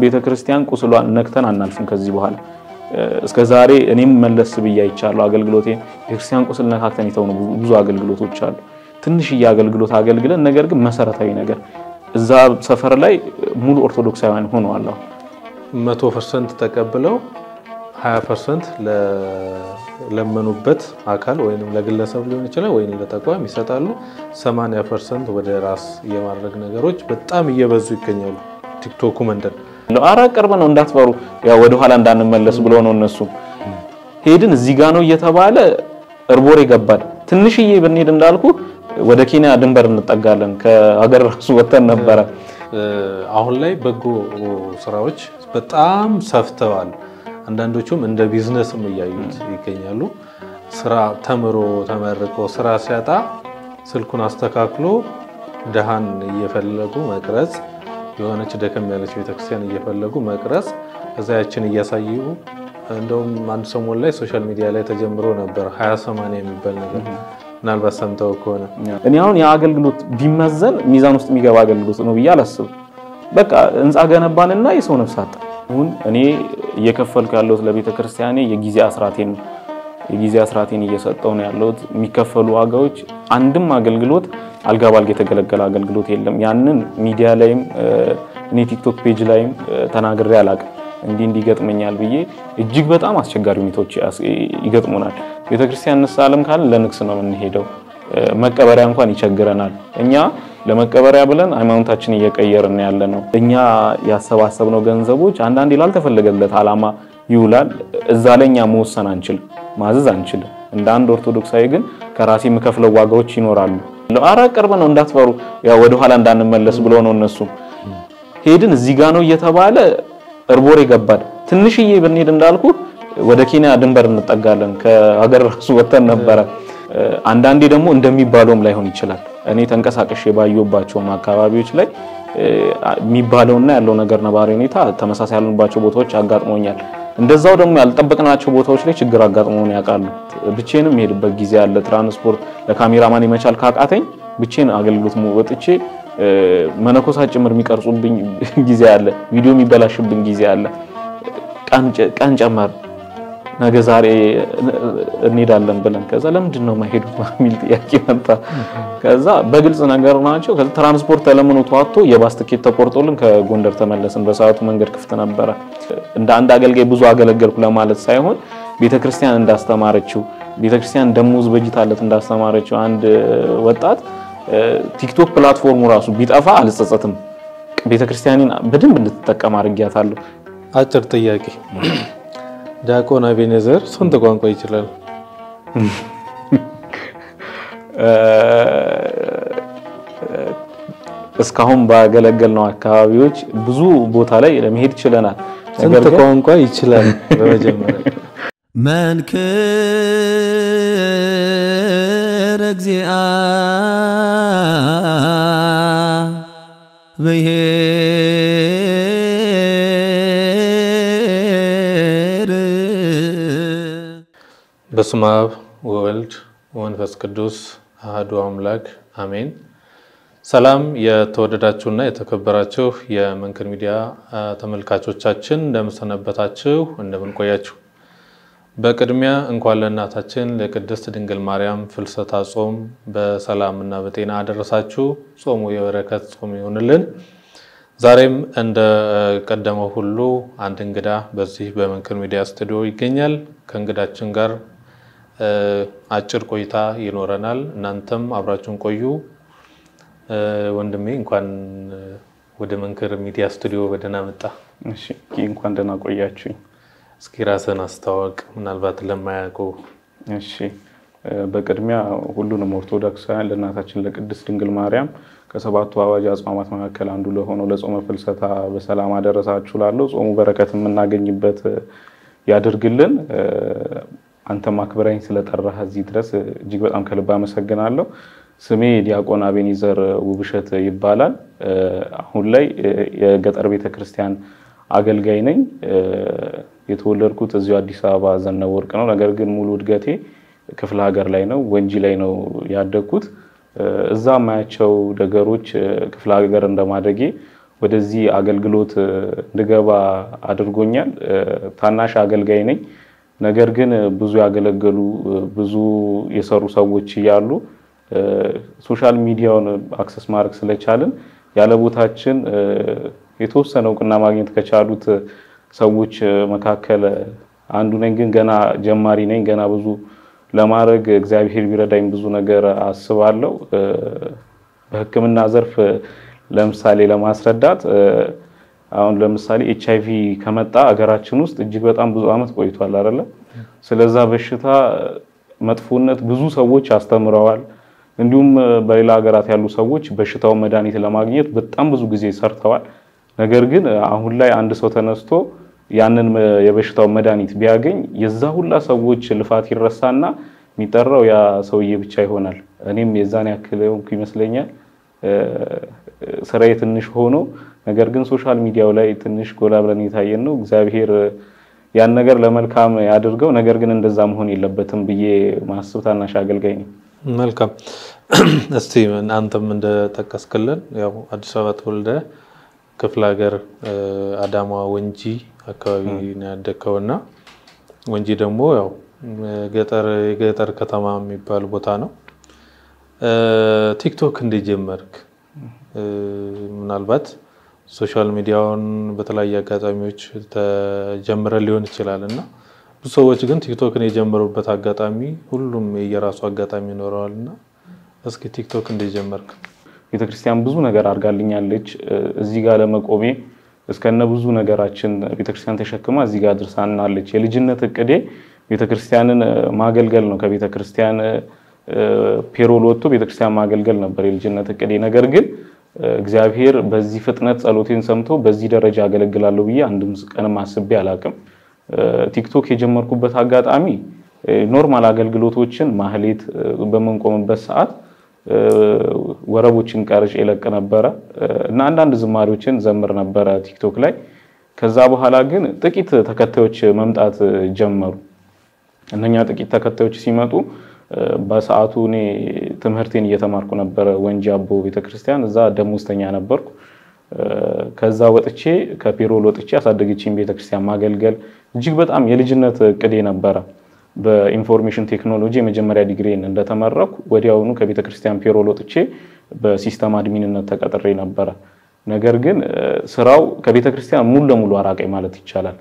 ቤተ ክርስቲያን ቁስሏን ነክተን አናልፍም ከዚህ በኋላ እስከ ዛሬ እኔም መለስ ብዬ አይቻለሁ። አገልግሎቴ ቤተክርስቲያን ቁስል ነካክተን የተውኑ ብዙ አገልግሎቶች አሉ። ትንሽዬ አገልግሎት አገልግለን ነገር ግን መሰረታዊ ነገር እዛ ሰፈር ላይ ሙሉ ኦርቶዶክሳውያን ሆነዋል። መቶ ፐርሰንት ተቀብለው ሀያ ፐርሰንት ለለመኑበት አካል ወይም ለግለሰብ ሊሆን ይችላል ወይም ለተቋም ይሰጣሉ። ሰማንያ ፐርሰንት ወደ ራስ የማድረግ ነገሮች በጣም እየበዙ ይገኛሉ። ቲክቶኩ መንደር አረ ቅርብ ነው እንዳትፈሩ፣ ያው ወደ ኋላ እንዳንመለስ ብሎ ነው እነሱ ሄድን እዚህ ጋ ነው እየተባለ እርቦር ይገባል። ትንሽዬ ብንሄድ እንዳልኩ ወደ ኬንያ ድንበር እንጠጋለን። ከሀገር ራሱ ወተን ነበረ። አሁን ላይ በጎ ስራዎች በጣም ሰፍተዋል። አንዳንዶቹም እንደ ቢዝነስም እያዩት ይገኛሉ። ስራ ተምሮ ተመርቆ ስራ ሲያጣ ስልኩን አስተካክሎ ደሃን እየፈለጉ መቅረጽ የሆነች ደከም ያለች ቤተክርስቲያን እየፈለጉ መቅረጽ ከዛ ያችን እያሳዩ እንደውም አንድ ሰሞን ላይ ሶሻል ሚዲያ ላይ ተጀምሮ ነበር ሀያ ሰማንያ የሚባል ነገር ምናልባት ሰምተው ከሆነ እኔ አሁን የአገልግሎት ቢመዘን ሚዛን ውስጥ የሚገባ አገልግሎት ነው ብዬ አላስብም። በቃ ህንፃ ገነባንና የሰው ነፍስ አጣ። አሁን እኔ እየከፈልኩ ያለሁት ለቤተ ክርስቲያኔ የጊዜ አስራቴን ነው። የጊዜ አስራቴን እየሰጠው ነው ያለሁት። የሚከፈሉ ዋጋዎች አንድም አገልግሎት አልጋ ባልጋ የተገለገለ አገልግሎት የለም። ያንን ሚዲያ ላይም እኔ ቲክቶክ ፔጅ ላይም ተናግሬ አላውቅም። እንዲህ እንዲህ ይገጥመኛል ብዬ እጅግ በጣም አስቸጋሪ ሁኔታዎች ይገጥሙናል። ቤተክርስቲያን እንሳለም ካለን ለንግስ ነው የምንሄደው። መቀበሪያ እንኳን ይቸግረናል። እኛ ለመቀበሪያ ብለን ሃይማኖታችን እየቀየርን ያለ ነው። እኛ ያሰባሰብነው ገንዘቦች አንዳንዴ ላልተፈለገለት ዓላማ ይውላል። እዛ ላይ እኛ መወሰን አንችልም፣ ማዘዝ አንችልም። እንደ አንድ ኦርቶዶክሳዊ ግን ከራሴ የምከፍለው ዋጋዎች ይኖራሉ። አረ ቅርብ ነው እንዳትፈሩ፣ ያው ወደኋላ እንዳንመለስ ብሎ ነው እነሱ ሄድን እዚህ ጋ ነው እየተባለ እርቦር ይገባል። ትንሽዬ ብንሄድ እንዳልኩ ወደ ኬንያ ድንበር እንጠጋለን። ከሀገር ራሱ ወተን ነበረ። አንዳንዴ ደግሞ እንደሚባለውም ላይሆን ይችላል። እኔ ተንቀሳቀሽ ባየሁባቸውም አካባቢዎች ላይ የሚባለውና ያለው ነገር ነባሪ ሁኔታ ተመሳሳይ ያሉባቸው ቦታዎች አጋጥሞኛል። እንደዛው ደግሞ ያልጠበቅናቸው ቦታዎች ላይ ችግር አጋጥሞን ያውቃሉ። ብቼንም የሄድበት ጊዜ አለ። ትራንስፖርት ለካሜራማን የመቻል ካቃተኝ ብቼን አገልግሎት ወጥቼ መነኮሳት ጭምር የሚቀርጹብኝ ጊዜ አለ። ቪዲዮ የሚበላሽብኝ ጊዜ አለ። ቀን ጨመር ነገ ዛሬ እንሄዳለን ብለን ከዛ ለምንድን ነው ማሄዱ የሚል ጥያቄ መጣ። ከዛ በግልጽ ነገር ናቸው። ከዛ ትራንስፖርት ተለምኖ ተዋጥቶ የባስ ትኬት ተቆርጦልን ከጎንደር ተመለስን። በሰዓቱ መንገድ ክፍት ነበረ። እንደ አንድ አገልጋይ ብዙ አገለገልኩ ለማለት ሳይሆን ቤተክርስቲያን እንዳስተማረችው ቤተክርስቲያን ደሞዝ በጅታለት እንዳስተማረችው አንድ ወጣት ቲክቶክ ፕላትፎርሙ ራሱ ቢጠፋ አልጸጸትም። ቤተክርስቲያንን በደንብ እንድትጠቀም አድርጊያታለሁ። አጭር ጥያቄ፣ ዲያቆን አቤኔዘር ስንት ቋንቋ ይችላል? እስካሁን ባገለገልነው አካባቢዎች ብዙ ቦታ ላይ ለመሄድ ችለናል። ስንት ቋንቋ ይችላል? በመጀመሪያ መንክር እግዚአ ብሔር በስመ አብ ወወልድ ወመንፈስ ቅዱስ አሐዱ አምላክ አሜን። ሰላም የተወደዳችሁና የተከበራችሁ የመንክር ሚዲያ ተመልካቾቻችን እንደምሰነበታችሁ፣ እንደምንቆያችሁ በቅድሚያ እንኳን ለእናታችን ለቅድስት ድንግል ማርያም ፍልሰታ ጾም በሰላምና በጤና አደረሳችሁ። ጾሙ የበረከት ጾም ይሆንልን። ዛሬም እንደ ቀደመው ሁሉ አንድ እንግዳ በዚህ በመንክር ሚዲያ ስቱዲዮ ይገኛል። ከእንግዳችን ጋር አጭር ቆይታ ይኖረናል። እናንተም አብራችሁን ቆዩ። ወንድሜ እንኳን ወደ መንክር ሚዲያ ስቱዲዮ በደህና መጣ። እሺ እንኳን ደህና ቆያችሁኝ። እስኪ ራስን አስተዋወቅ፣ ምናልባት ለማያውቁ። እሺ በቅድሚያ ሁሉንም ኦርቶዶክሳውያን ለእናታችን ለቅድስት ድንግል ማርያም ከሰባቱ አዋጅ አጽዋማት መካከል አንዱ ለሆነው ለጾመ ፍልሰታ በሰላም አደረሳችሁ ላለው ጾሙ በረከት የምናገኝበት ያድርግልን። አንተም አክብረኝ ስለጠራህ እዚህ ድረስ እጅግ በጣም ከልብ አመሰግናለሁ። ስሜ ዲያቆን አቤኔዘር ውብሸት ይባላል። አሁን ላይ የገጠር ቤተክርስቲያን አገልጋይ ነኝ። የተወለድኩት እዚሁ አዲስ አበባ ዘነበ ወርቅ ነው። ነገር ግን ሙሉ እድገቴ ክፍለ ሀገር ላይ ነው፣ ወንጂ ላይ ነው ያደግኩት። እዛ የማያቸው ነገሮች ክፍለ ሀገር እንደማደጌ ወደዚህ አገልግሎት እንድገባ አድርጎኛል። ታናሽ አገልጋይ ነኝ። ነገር ግን ብዙ ያገለገሉ ብዙ የሰሩ ሰዎች እያሉ ሶሻል ሚዲያውን አክሰስ ማድረግ ስለቻልን ያለ ቦታችን የተወሰነ እውቅና ማግኘት ከቻሉት ሰዎች መካከል አንዱ ነኝ። ግን ገና ጀማሪ ነኝ። ገና ብዙ ለማድረግ እግዚአብሔር ቢረዳኝ ብዙ ነገር አስባለሁ። በሕክምና ዘርፍ ለምሳሌ ለማስረዳት አሁን ለምሳሌ ኤች አይቪ ከመጣ ሀገራችን ውስጥ እጅግ በጣም ብዙ ዓመት ቆይቷል አይደለ? ስለዛ በሽታ መጥፎነት ብዙ ሰዎች አስተምረዋል። እንዲሁም በሌላ ሀገራት ያሉ ሰዎች በሽታውን መድኃኒት ለማግኘት በጣም ብዙ ጊዜ ሰርተዋል። ነገር ግን አሁን ላይ አንድ ሰው ተነስቶ ያንን የበሽታው መድኃኒት ቢያገኝ የዛ ሁላ ሰዎች ልፋት ይረሳና የሚጠራው ያ ሰውዬ ብቻ ይሆናል። እኔም የዛን ያክል ሆንኩ ይመስለኛል። ስራዬ ትንሽ ሆኖ ነገር ግን ሶሻል ሚዲያው ላይ ትንሽ ጎላ ብለን የታየን ነው። እግዚአብሔር ያን ነገር ለመልካም ያድርገው። ነገር ግን እንደዛ መሆን የለበትም ብዬ ማስብ ታናሽ አገልጋይ ነኝ። መልካም። እስቲ አንተም እንደጠቀስክልን ያው አዲስ አበባ ተወልደ ክፍለ ሀገር አዳማ ወንጂ አካባቢ ነው ያደግከው እና ወንጂ ደግሞ ያው ገጠር የገጠር ከተማ የሚባል ቦታ ነው። ቲክቶክ እንዴት ጀመርክ? ምናልባት ሶሻል ሚዲያውን በተለያየ አጋጣሚዎች ተጀምረ ሊሆን ይችላል እና ብዙ ሰዎች ግን ቲክቶክን የጀመሩበት አጋጣሚ ሁሉም የየራሱ አጋጣሚ ይኖረዋል እና እስኪ ቲክቶክ እንዴት ጀመርክ? ቤተክርስቲያን ብዙ ነገር አድርጋልኛለች። እዚህ ጋር ለመቆሜ እስከነ ብዙ ነገራችን ቤተክርስቲያን ተሸክማ እዚህ ጋር ድርሳናለች። የልጅነት እቅዴ ቤተክርስቲያንን ማገልገል ነው። ከቤተክርስቲያን ፔሮል ወጥቶ ቤተክርስቲያን ማገልገል ነበር የልጅነት እቅዴ። ነገር ግን እግዚአብሔር በዚህ ፍጥነት ጸሎቴን ሰምቶ በዚህ ደረጃ አገለግላለሁ ብዬ አንድም ቀንም አስቤ አላቅም። ቲክቶክ የጀመርኩበት አጋጣሚ ኖርማል አገልግሎቶችን ማህሌት በምንቆምበት ሰዓት ወረቦችን ቀርጬ የለቅ ነበረ እና አንዳንድ ዝማሬዎችን ዘምር ነበረ ቲክቶክ ላይ። ከዛ በኋላ ግን ጥቂት ተከታዮች መምጣት ጀመሩ። እነኛ ጥቂት ተከታዮች ሲመጡ በሰዓቱ እኔ ትምህርቴን እየተማርኩ ነበረ ወንጂ አቦ ቤተክርስቲያን፣ እዛ ደሞዝተኛ ነበርኩ። ከዛ ወጥቼ ከፔሮል ወጥቼ ያሳደገችኝ ቤተክርስቲያን ማገልገል እጅግ በጣም የልጅነት እቅዴ ነበረ። በኢንፎርሜሽን ቴክኖሎጂ የመጀመሪያ ዲግሪን እንደተመረኩ ወዲያውኑ ከቤተክርስቲያን ፔሮል ወጥቼ በሲስተም አድሚንነት ተቀጥሬ ነበረ። ነገር ግን ስራው ከቤተክርስቲያን ሙሉ ለሙሉ አራቀኝ ማለት ይቻላል።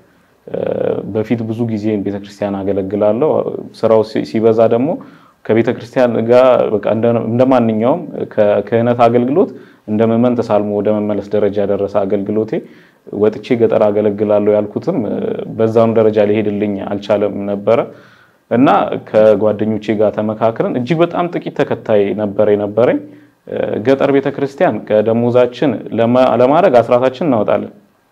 በፊት ብዙ ጊዜ ቤተክርስቲያን አገለግላለሁ። ስራው ሲበዛ ደግሞ ከቤተክርስቲያን ጋር በቃ እንደ ማንኛውም ከክህነት አገልግሎት እንደ ምዕመን ተሳልሞ ወደ መመለስ ደረጃ ያደረሰ አገልግሎቴ ወጥቼ ገጠር አገለግላለሁ ያልኩትም በዛኑ ደረጃ ሊሄድልኝ አልቻለም ነበረ እና ከጓደኞቼ ጋር ተመካክረን እጅግ በጣም ጥቂት ተከታይ ነበረ የነበረኝ። ገጠር ቤተክርስቲያን ከደሞዛችን ለማድረግ አስራታችን እናወጣለን።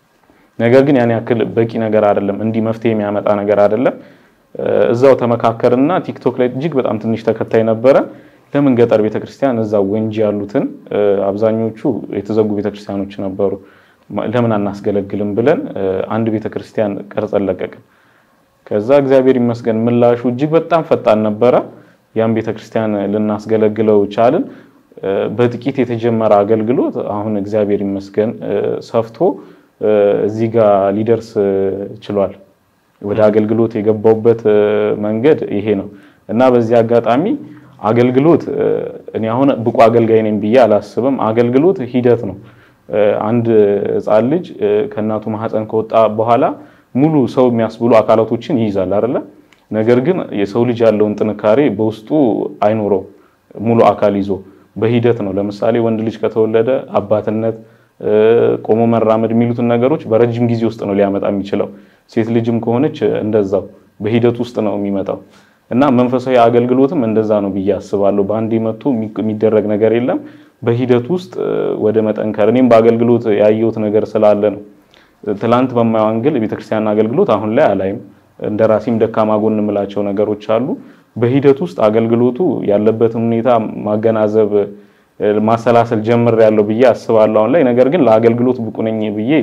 ነገር ግን ያን ያክል በቂ ነገር አይደለም፣ እንዲህ መፍትሄ የሚያመጣ ነገር አይደለም። እዛው ተመካከርና ቲክቶክ ላይ እጅግ በጣም ትንሽ ተከታይ ነበረ። ለምን ገጠር ቤተክርስቲያን እዛ ወንጂ ያሉትን አብዛኞቹ የተዘጉ ቤተክርስቲያኖች ነበሩ፣ ለምን አናስገለግልም ብለን አንድ ቤተክርስቲያን ቀርጸን ለቀቅን። ከዛ እግዚአብሔር ይመስገን ምላሹ እጅግ በጣም ፈጣን ነበረ። ያን ቤተክርስቲያን ልናስገለግለው ቻልን። በጥቂት የተጀመረ አገልግሎት አሁን እግዚአብሔር ይመስገን ሰፍቶ እዚህ ጋር ሊደርስ ችሏል። ወደ አገልግሎት የገባውበት መንገድ ይሄ ነው እና በዚህ አጋጣሚ አገልግሎት እኔ አሁን ብቁ አገልጋይ ነኝ ብዬ አላስብም። አገልግሎት ሂደት ነው። አንድ ሕፃን ልጅ ከእናቱ ማህፀን ከወጣ በኋላ ሙሉ ሰው የሚያስብሉ አካላቶችን ይይዛል አይደለ? ነገር ግን የሰው ልጅ ያለውን ጥንካሬ በውስጡ አይኖረው ሙሉ አካል ይዞ በሂደት ነው። ለምሳሌ ወንድ ልጅ ከተወለደ አባትነት ቆሞ መራመድ የሚሉትን ነገሮች በረጅም ጊዜ ውስጥ ነው ሊያመጣ የሚችለው። ሴት ልጅም ከሆነች እንደዛው በሂደት ውስጥ ነው የሚመጣው እና መንፈሳዊ አገልግሎትም እንደዛ ነው ብዬ አስባለሁ። በአንዴ መጥቶ የሚደረግ ነገር የለም። በሂደት ውስጥ ወደ መጠንከር እኔም በአገልግሎት ያየሁት ነገር ስላለ ነው። ትላንት በማየው አንግል የቤተክርስቲያን አገልግሎት አሁን ላይ አላይም። እንደ ራሴም ደካማ ጎን የምላቸው ነገሮች አሉ። በሂደት ውስጥ አገልግሎቱ ያለበትን ሁኔታ ማገናዘብ ማሰላሰል ጀምር ያለው ብዬ አስባለሁ አሁን ላይ። ነገር ግን ለአገልግሎት ብቁ ነኝ ብዬ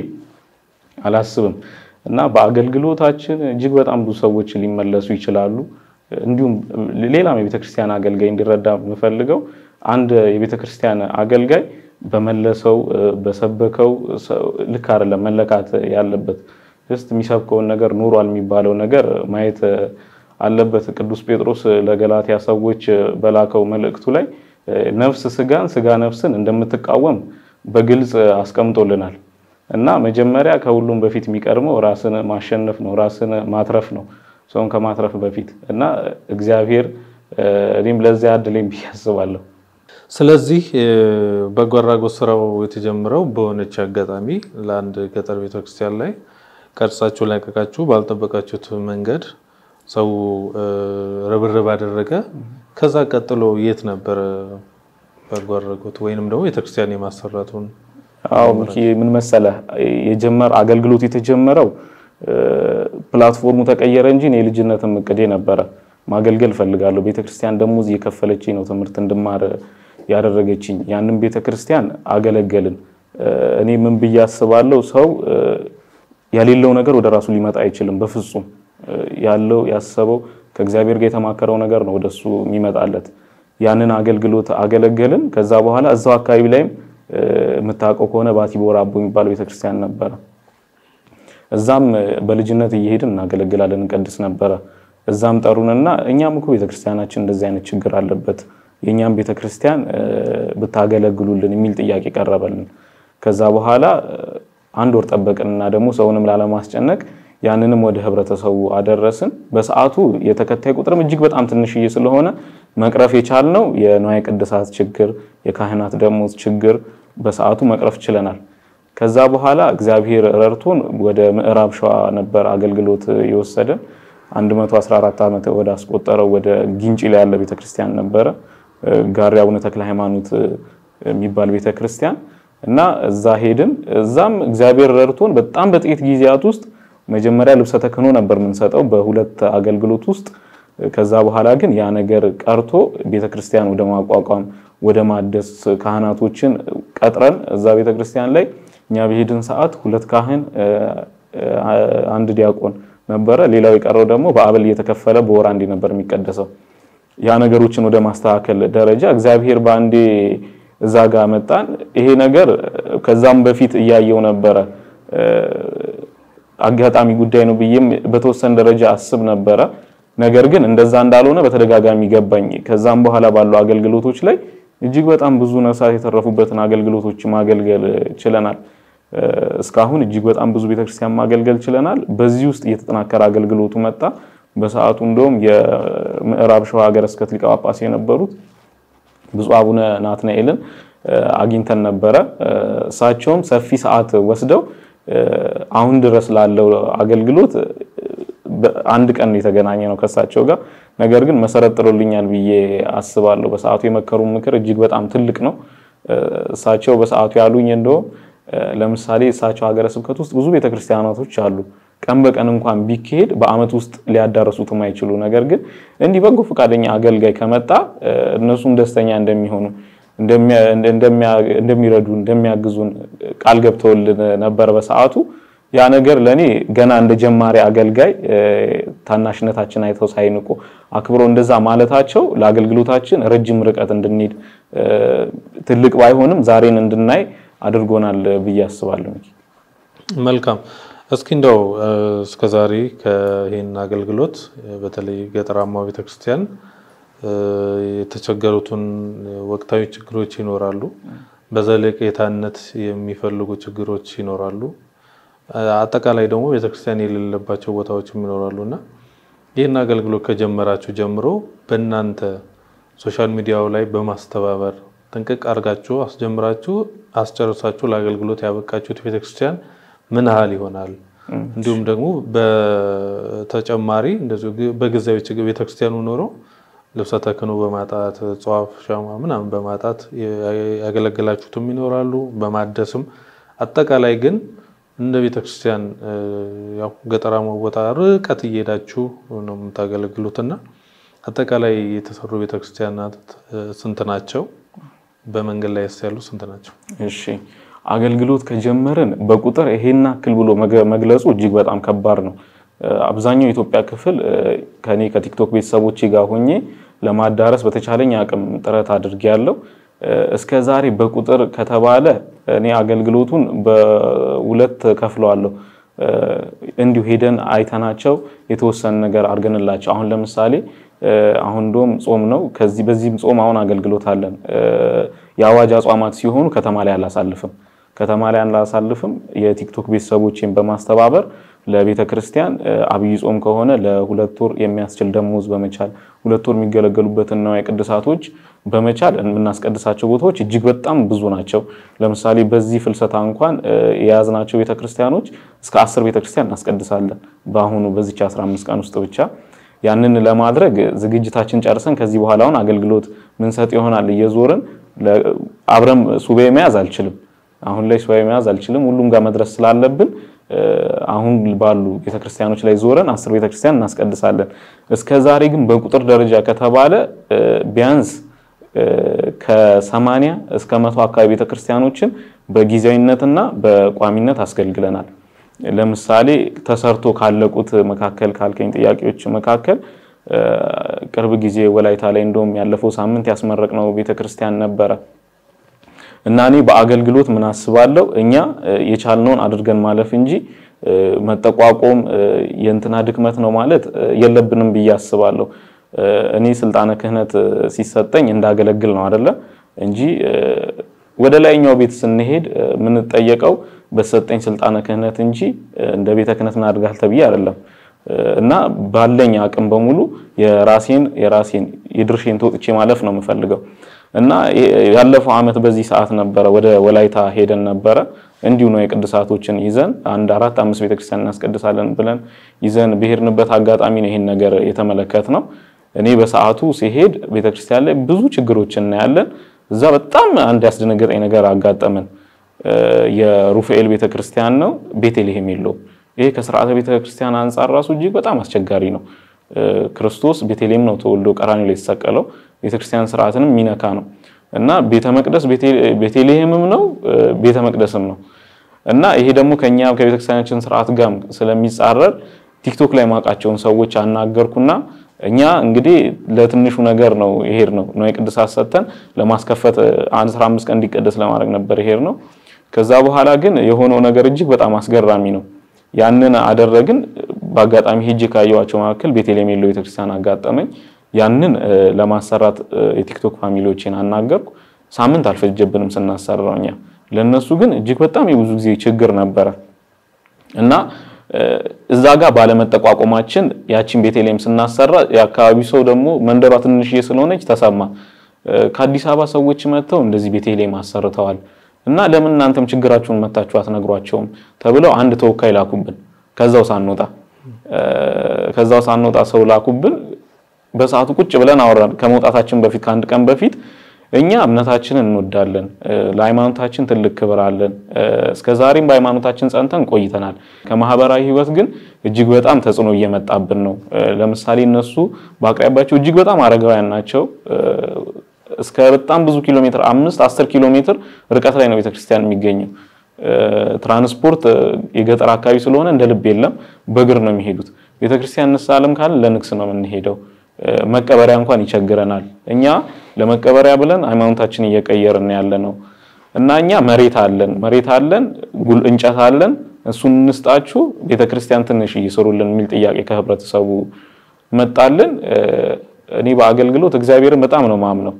አላስብም እና በአገልግሎታችን እጅግ በጣም ብዙ ሰዎች ሊመለሱ ይችላሉ። እንዲሁም ሌላም የቤተክርስቲያን አገልጋይ እንዲረዳ የምፈልገው አንድ የቤተክርስቲያን አገልጋይ በመለሰው በሰበከው ልክ አይደለም መለካት ያለበት። ጀስት የሚሰብከውን ነገር ኑሯል የሚባለው ነገር ማየት አለበት። ቅዱስ ጴጥሮስ ለገላትያ ሰዎች በላከው መልእክቱ ላይ ነፍስ ስጋን ስጋ ነፍስን እንደምትቃወም በግልጽ አስቀምጦልናል እና መጀመሪያ ከሁሉም በፊት የሚቀድመው ራስን ማሸነፍ ነው፣ ራስን ማትረፍ ነው ሰውን ከማትረፍ በፊት እና እግዚአብሔር እኔም ለዚያ አድለኝ ብዬ አስባለሁ። ስለዚህ በጎ አድራጎት ስራው የተጀመረው በሆነች አጋጣሚ ለአንድ ገጠር ቤተክርስቲያን ላይ ቀርጻችሁ ላቀቃችሁ ባልጠበቃችሁት መንገድ ሰው ርብርብ አደረገ። ከዛ ቀጥሎ የት ነበረ በጎ አድራጎት ወይንም ደግሞ ቤተክርስቲያን የማሰራቱን? አዎ ሚኪ ምን መሰለህ የጀመር አገልግሎት የተጀመረው ፕላትፎርሙ ተቀየረ እንጂ የልጅነትም እቅዴ ነበረ። ማገልገል ፈልጋለሁ። ቤተክርስቲያን ደግሞ እየከፈለችኝ ነው ትምህርት እንድማር ያደረገችኝ። ያንን ቤተክርስቲያን አገለገልን። እኔ ምን ብዬ አስባለሁ፣ ሰው የሌለው ነገር ወደ ራሱ ሊመጣ አይችልም በፍጹም። ያለው ያሰበው ከእግዚአብሔር ጋር የተማከረው ነገር ነው ወደሱ የሚመጣለት። ያንን አገልግሎት አገለገልን። ከዛ በኋላ እዛው አካባቢ ላይም የምታውቀው ከሆነ ባቲ ቦራ አቦ የሚባል ቤተክርስቲያን ነበረ። እዛም በልጅነት እየሄድን እናገለግላለን፣ እንቀድስ ነበረ። እዛም ጠሩንና እኛም እኮ ቤተክርስቲያናችን እንደዚህ አይነት ችግር አለበት፣ የእኛም ቤተክርስቲያን ብታገለግሉልን የሚል ጥያቄ ቀረበልን። ከዛ በኋላ አንድ ወር ጠበቅንና ደግሞ ሰውንም ላለማስጨነቅ ያንንም ወደ ህብረተሰቡ አደረስን። በሰዓቱ የተከታይ ቁጥርም እጅግ በጣም ትንሽዬ ስለሆነ መቅረፍ የቻልነው የንዋየ ቅድሳት ችግር፣ የካህናት ደሞዝ ችግር በሰዓቱ መቅረፍ ችለናል። ከዛ በኋላ እግዚአብሔር ረድቶን ወደ ምዕራብ ሸዋ ነበር አገልግሎት የወሰደን 114 ዓመት ወደ አስቆጠረው ወደ ግንጪ ላይ ያለ ቤተክርስቲያን ነበረ። ጋሪ አቡነ ተክለ ሃይማኖት የሚባል ቤተክርስቲያን እና እዛ ሄድን። እዛም እግዚአብሔር ረድቶን በጣም በጥቂት ጊዜያት ውስጥ መጀመሪያ ልብሰ ተክህኖ ነበር የምንሰጠው በሁለት አገልግሎት ውስጥ። ከዛ በኋላ ግን ያ ነገር ቀርቶ ቤተክርስቲያን ወደ ማቋቋም ወደ ማደስ ካህናቶችን ቀጥረን እዛ ቤተክርስቲያን ላይ እኛ በሄድን ሰዓት ሁለት ካህን አንድ ዲያቆን ነበረ። ሌላው የቀረው ደግሞ በአበል እየተከፈለ በወር አንዴ ነበር የሚቀደሰው። ያ ነገሮችን ወደ ማስተካከል ደረጃ እግዚአብሔር በአንዴ እዛ ጋር መጣን። ይሄ ነገር ከዛም በፊት እያየው ነበረ አጋጣሚ ጉዳይ ነው ብዬም በተወሰነ ደረጃ አስብ ነበረ። ነገር ግን እንደዛ እንዳልሆነ በተደጋጋሚ ገባኝ። ከዛም በኋላ ባሉ አገልግሎቶች ላይ እጅግ በጣም ብዙ ነፍሳት የተረፉበትን አገልግሎቶች ማገልገል ችለናል። እስካሁን እጅግ በጣም ብዙ ቤተክርስቲያን ማገልገል ችለናል። በዚህ ውስጥ እየተጠናከረ አገልግሎቱ መጣ። በሰዓቱ እንደውም የምዕራብ ሸዋ ሀገረ ስብከት ሊቀ ጳጳስ የነበሩት ብፁዕ አቡነ ናትናኤልን አግኝተን ነበረ። እሳቸውም ሰፊ ሰዓት ወስደው አሁን ድረስ ላለው አገልግሎት አንድ ቀን የተገናኘ ነው ከእሳቸው ጋር። ነገር ግን መሰረት ጥሎልኛል ብዬ አስባለሁ። በሰዓቱ የመከሩ ምክር እጅግ በጣም ትልቅ ነው። እሳቸው በሰዓቱ ያሉኝ እንደውም ለምሳሌ እሳቸው ሀገረ ስብከት ውስጥ ብዙ ቤተክርስቲያናቶች አሉ ቀን በቀን እንኳን ቢካሄድ በአመት ውስጥ ሊያዳረሱት የማይችሉ ነገር ግን እንዲህ በጎ ፈቃደኛ አገልጋይ ከመጣ እነሱም ደስተኛ እንደሚሆኑ እንደሚረዱ እንደሚያግዙን ቃል ገብተውልን ነበር በሰዓቱ። ያ ነገር ለእኔ ገና እንደ ጀማሪ አገልጋይ ታናሽነታችን አይተው ሳይንቁ አክብረው እንደዛ ማለታቸው ለአገልግሎታችን ረጅም ርቀት እንድንሄድ ትልቅ ባይሆንም ዛሬን እንድናይ አድርጎናል ብዬ አስባለሁ። መልካም። እስኪ እንደው እስከዛሬ ከይህን አገልግሎት በተለይ ገጠራማው ቤተክርስቲያን የተቸገሩትን ወቅታዊ ችግሮች ይኖራሉ። በዘለቄታነት የሚፈልጉ ችግሮች ይኖራሉ። አጠቃላይ ደግሞ ቤተክርስቲያን የሌለባቸው ቦታዎችም ይኖራሉ እና ይህን አገልግሎት ከጀመራችሁ ጀምሮ በእናንተ ሶሻል ሚዲያው ላይ በማስተባበር ጥንቅቅ አድርጋችሁ አስጀምራችሁ አስጨርሳችሁ ለአገልግሎት ያበቃችሁት ቤተክርስቲያን ምን ያህል ይሆናል? እንዲሁም ደግሞ በተጨማሪ እንደዚሁ በጊዜያዊ ችግር ቤተክርስቲያኑ ኖሮ ልብሰ ተክህኖ በማጣት ጧፍ፣ ሻማ ምናምን በማጣት ያገለገላችሁትም ይኖራሉ። በማደስም አጠቃላይ ግን እንደ ቤተክርስቲያን ያው ገጠራማ ቦታ ርቀት እየሄዳችሁ ነው የምታገለግሉትና አጠቃላይ የተሰሩ ቤተክርስቲያናት ስንት ናቸው? በመንገድ ላይ ያሉ ስንት ናቸው? እሺ አገልግሎት ከጀመርን በቁጥር ይሄን ያክል ብሎ መግለጹ እጅግ በጣም ከባድ ነው። አብዛኛው የኢትዮጵያ ክፍል ከኔ ከቲክቶክ ቤተሰቦቼ ጋር ሆኜ ለማዳረስ በተቻለኝ አቅም ጥረት አድርጌያለሁ። እስከ ዛሬ በቁጥር ከተባለ እኔ አገልግሎቱን በሁለት ከፍለዋለሁ። እንዲሁ ሄደን አይተናቸው የተወሰነ ነገር አድርገንላቸው አሁን ለምሳሌ አሁን እንደውም ጾም ነው። ከዚህ በዚህም ጾም አሁን አገልግሎት አለን። የአዋጅ አጽዋማት ሲሆኑ ከተማ ላይ አላሳልፍም ከተማ ላይ አላሳልፍም። የቲክቶክ ቤተሰቦችን በማስተባበር ለቤተ ክርስቲያን አብይ ጾም ከሆነ ለሁለት ወር የሚያስችል ደሞዝ በመቻል ሁለት ወር የሚገለገሉበትን ንዋየ ቅድሳቶች በመቻል የምናስቀድሳቸው ቦታዎች እጅግ በጣም ብዙ ናቸው። ለምሳሌ በዚህ ፍልሰታ እንኳን የያዝናቸው ቤተክርስቲያኖች እስከ አስር ቤተክርስቲያን እናስቀድሳለን በአሁኑ በዚች 15 ቀን ውስጥ ብቻ። ያንን ለማድረግ ዝግጅታችን ጨርሰን ከዚህ በኋላ አሁን አገልግሎት ምንሰጥ ይሆናል። እየዞርን አብረም ሱባኤ መያዝ አልችልም። አሁን ላይ ሱባኤ መያዝ አልችልም። ሁሉም ጋር መድረስ ስላለብን አሁን ባሉ ቤተክርስቲያኖች ላይ ዞረን አስር ቤተክርስቲያን እናስቀድሳለን። እስከ ዛሬ ግን በቁጥር ደረጃ ከተባለ ቢያንስ ከሰማንያ እስከ መቶ አካባቢ ቤተክርስቲያኖችን በጊዜያዊነትና በቋሚነት አስገልግለናል። ለምሳሌ ተሰርቶ ካለቁት መካከል ካልከኝ ጥያቄዎች መካከል ቅርብ ጊዜ ወላይታ ላይ እንደውም ያለፈው ሳምንት ያስመረቅነው ቤተክርስቲያን ነበረ እና እኔ በአገልግሎት ምን አስባለሁ እኛ የቻልነውን አድርገን ማለፍ እንጂ መጠቋቆም የእንትና ድክመት ነው ማለት የለብንም ብዬ አስባለሁ። እኔ ስልጣነ ክህነት ሲሰጠኝ እንዳገለግል ነው አይደለ እንጂ ወደ ላይኛው ቤት ስንሄድ የምንጠየቀው በተሰጠኝ ስልጣነ ክህነት እንጂ እንደ ቤተ ክህነት ምን አድርጋል ተብዬ አይደለም። እና ባለኝ አቅም በሙሉ የራሴን የራሴን የድርሼን ተወጥቼ ማለፍ ነው የምፈልገው። እና ያለፈው ዓመት በዚህ ሰዓት ነበረ ወደ ወላይታ ሄደን ነበረ። እንዲሁ ነው የቅዱሳቶችን ይዘን አንድ አራት አምስት ቤተክርስቲያን እናስቀድሳለን ብለን ይዘን ብሄርንበት አጋጣሚ ነው ይሄን ነገር የተመለከት ነው። እኔ በሰዓቱ ሲሄድ ቤተክርስቲያን ላይ ብዙ ችግሮች እናያለን። እዛ በጣም አንድ ያስደነገጠኝ ነገር አጋጠመን። የሩፋኤል ቤተክርስቲያን ነው፣ ቤተልሔም የለውም። ይሄ ከስርዓተ ቤተክርስቲያን አንጻር ራሱ እጅግ በጣም አስቸጋሪ ነው። ክርስቶስ ቤተልሔም ነው ተወልዶ ቀራንዮ ላይ የተሰቀለው። ቤተክርስቲያን ስርዓትንም የሚነካ ነው እና ቤተ መቅደስ ቤተልሔምም ነው ቤተ መቅደስም ነው እና ይሄ ደግሞ ከኛ ከቤተክርስቲያናችን ስርዓት ጋር ስለሚጻረር ቲክቶክ ላይ ማውቃቸውን ሰዎች አናገርኩና እኛ እንግዲህ ለትንሹ ነገር ነው ይሄድ ነው ነው የቅድሳት ሰጥተን ለማስከፈት አንድ 15 ቀን እንዲቀደስ ለማድረግ ነበር ይሄድ ነው። ከዛ በኋላ ግን የሆነው ነገር እጅግ በጣም አስገራሚ ነው። ያንን አደረግን። በአጋጣሚ ሄጄ ካየኋቸው መካከል ቤተልሔም የለው ቤተክርስቲያን አጋጠመኝ። ያንን ለማሰራት የቲክቶክ ፋሚሊዎችን አናገርኩ። ሳምንት አልፈጀብንም ስናሰራው እኛ። ለነሱ ግን እጅግ በጣም የብዙ ጊዜ ችግር ነበረ እና እዛ ጋር ባለመጠቋቆማችን ያቺን ቤተልሔም ስናሰራ የአካባቢው ሰው ደግሞ መንደሯ ትንሽዬ ስለሆነች ተሰማ። ከአዲስ አበባ ሰዎች መጥተው እንደዚህ ቤተልሔም አሰርተዋል እና ለምን እናንተም ችግራችሁን መታችሁ አትነግሯቸውም ተብለው አንድ ተወካይ ላኩብን። ከዛው ሳንወጣ ከዛው ሳንወጣ ሰው ላኩብን። በሰዓቱ ቁጭ ብለን አወራን። ከመውጣታችን በፊት ከአንድ ቀን በፊት እኛ እምነታችንን እንወዳለን፣ ለሃይማኖታችን ትልቅ ክብር አለን። እስከ ዛሬም በሃይማኖታችን ጸንተን ቆይተናል። ከማህበራዊ ህይወት ግን እጅግ በጣም ተጽዕኖ እየመጣብን ነው። ለምሳሌ እነሱ በአቅራቢያቸው እጅግ በጣም አረጋውያን ናቸው። እስከ በጣም ብዙ ኪሎ ሜትር አምስት አስር ኪሎ ሜትር ርቀት ላይ ነው ቤተክርስቲያን የሚገኘው። ትራንስፖርት የገጠር አካባቢ ስለሆነ እንደ ልብ የለም፣ በእግር ነው የሚሄዱት። ቤተክርስቲያን እንሳለም ካለ ለንግስ ነው የምንሄደው። መቀበሪያ እንኳን ይቸግረናል። እኛ ለመቀበሪያ ብለን ሃይማኖታችን እየቀየርን ያለ ነው እና እኛ መሬት አለን መሬት አለን እንጨት አለን እሱን እንስጣችሁ ቤተክርስቲያን ትንሽ እየሰሩልን የሚል ጥያቄ ከህብረተሰቡ መጣልን። እኔ በአገልግሎት እግዚአብሔርን በጣም ነው ማምነው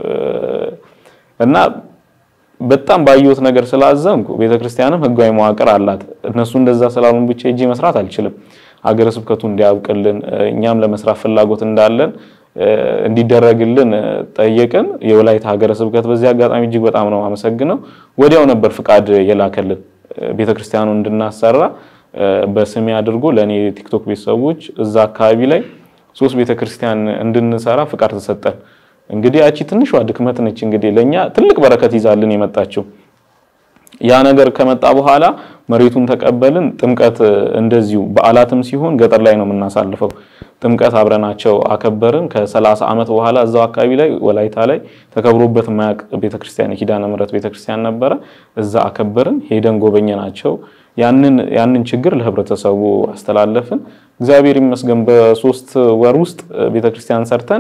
እና በጣም ባየሁት ነገር ስላዘንኩ ቤተክርስቲያንም ህጋዊ መዋቅር አላት። እነሱ እንደዛ ስላሉን ብቻ እጄ መስራት አልችልም። ሀገረ ስብከቱ እንዲያብቅልን እኛም ለመስራት ፍላጎት እንዳለን እንዲደረግልን ጠየቅን። የወላይታ ሀገረ ስብከት በዚህ አጋጣሚ እጅግ በጣም ነው አመሰግነው። ወዲያው ነበር ፍቃድ የላከልን ቤተክርስቲያኑ እንድናሰራ በስሜ አድርጎ ለእኔ ቲክቶክ ቤተሰቦች እዛ አካባቢ ላይ ሶስት ቤተክርስቲያን እንድንሰራ ፍቃድ ተሰጠን። እንግዲህ ያቺ ትንሿ ድክመት ነች እንግዲህ ለኛ ትልቅ በረከት ይዛልን የመጣችው። ያ ነገር ከመጣ በኋላ መሬቱን ተቀበልን። ጥምቀት እንደዚሁ በዓላትም ሲሆን ገጠር ላይ ነው የምናሳልፈው። ጥምቀት አብረናቸው አከበርን። ከሰላሳ ዓመት በኋላ እዛው አካባቢ ላይ ወላይታ ላይ ተከብሮበት ማያቅ ቤተክርስቲያን የኪዳነ ምሕረት ቤተክርስቲያን ነበረ። እዛ አከበርን። ሄደን ጎበኘናቸው። ያንን ያንን ችግር ለህብረተሰቡ አስተላለፍን። እግዚአብሔር ይመስገን በሶስት ወር ውስጥ ቤተክርስቲያን ሰርተን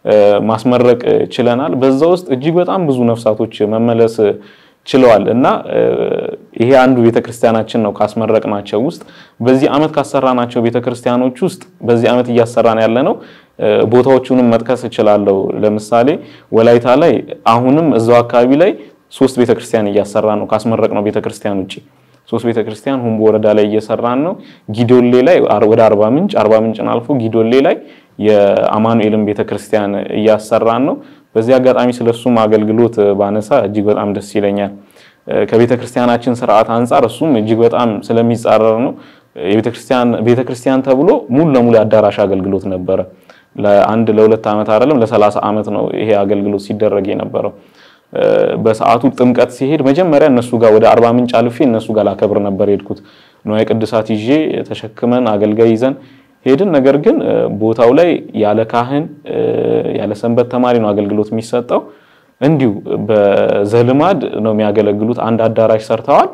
ማስመረቅ ችለናል። በዛ ውስጥ እጅግ በጣም ብዙ ነፍሳቶች መመለስ ችለዋል እና ይሄ አንዱ ቤተክርስቲያናችን ነው ካስመረቅናቸው ውስጥ በዚህ ዓመት ካሰራናቸው ቤተክርስቲያኖች ውስጥ በዚህ ዓመት እያሰራን ያለ ነው። ቦታዎቹንም መጥቀስ እችላለሁ። ለምሳሌ ወላይታ ላይ አሁንም እዛው አካባቢ ላይ ሶስት ቤተክርስቲያን እያሰራ ነው ካስመረቅነው ቤተክርስቲያን ውጭ ሶስት ቤተክርስቲያን ሁምቦ ወረዳ ላይ እየሰራን ነው። ጊዶሌ ላይ ወደ አርባ ምንጭ አርባ ምንጭን አልፎ ጊዶሌ ላይ የአማኑኤልን ቤተክርስቲያን እያሰራን ነው። በዚህ አጋጣሚ ስለሱም አገልግሎት ባነሳ እጅግ በጣም ደስ ይለኛል። ከቤተክርስቲያናችን ስርዓት አንጻር እሱም እጅግ በጣም ስለሚጻረር ነው። የቤተክርስቲያን ቤተክርስቲያን ተብሎ ሙሉ ለሙሉ የአዳራሽ አገልግሎት ነበረ። ለአንድ ለሁለት ዓመት አይደለም ለሰላሳ ዓመት ነው ይሄ አገልግሎት ሲደረግ የነበረው። በሰዓቱ ጥምቀት ሲሄድ መጀመሪያ እነሱ ጋር ወደ አርባ ምንጭ አልፌ እነሱ ጋር ላከብር ነበር የሄድኩት። ንዋየ ቅድሳት ይዤ ተሸክመን አገልጋይ ይዘን ሄድን። ነገር ግን ቦታው ላይ ያለ ካህን ያለ ሰንበት ተማሪ ነው አገልግሎት የሚሰጠው። እንዲሁ በዘልማድ ነው የሚያገለግሉት። አንድ አዳራሽ ሰርተዋል።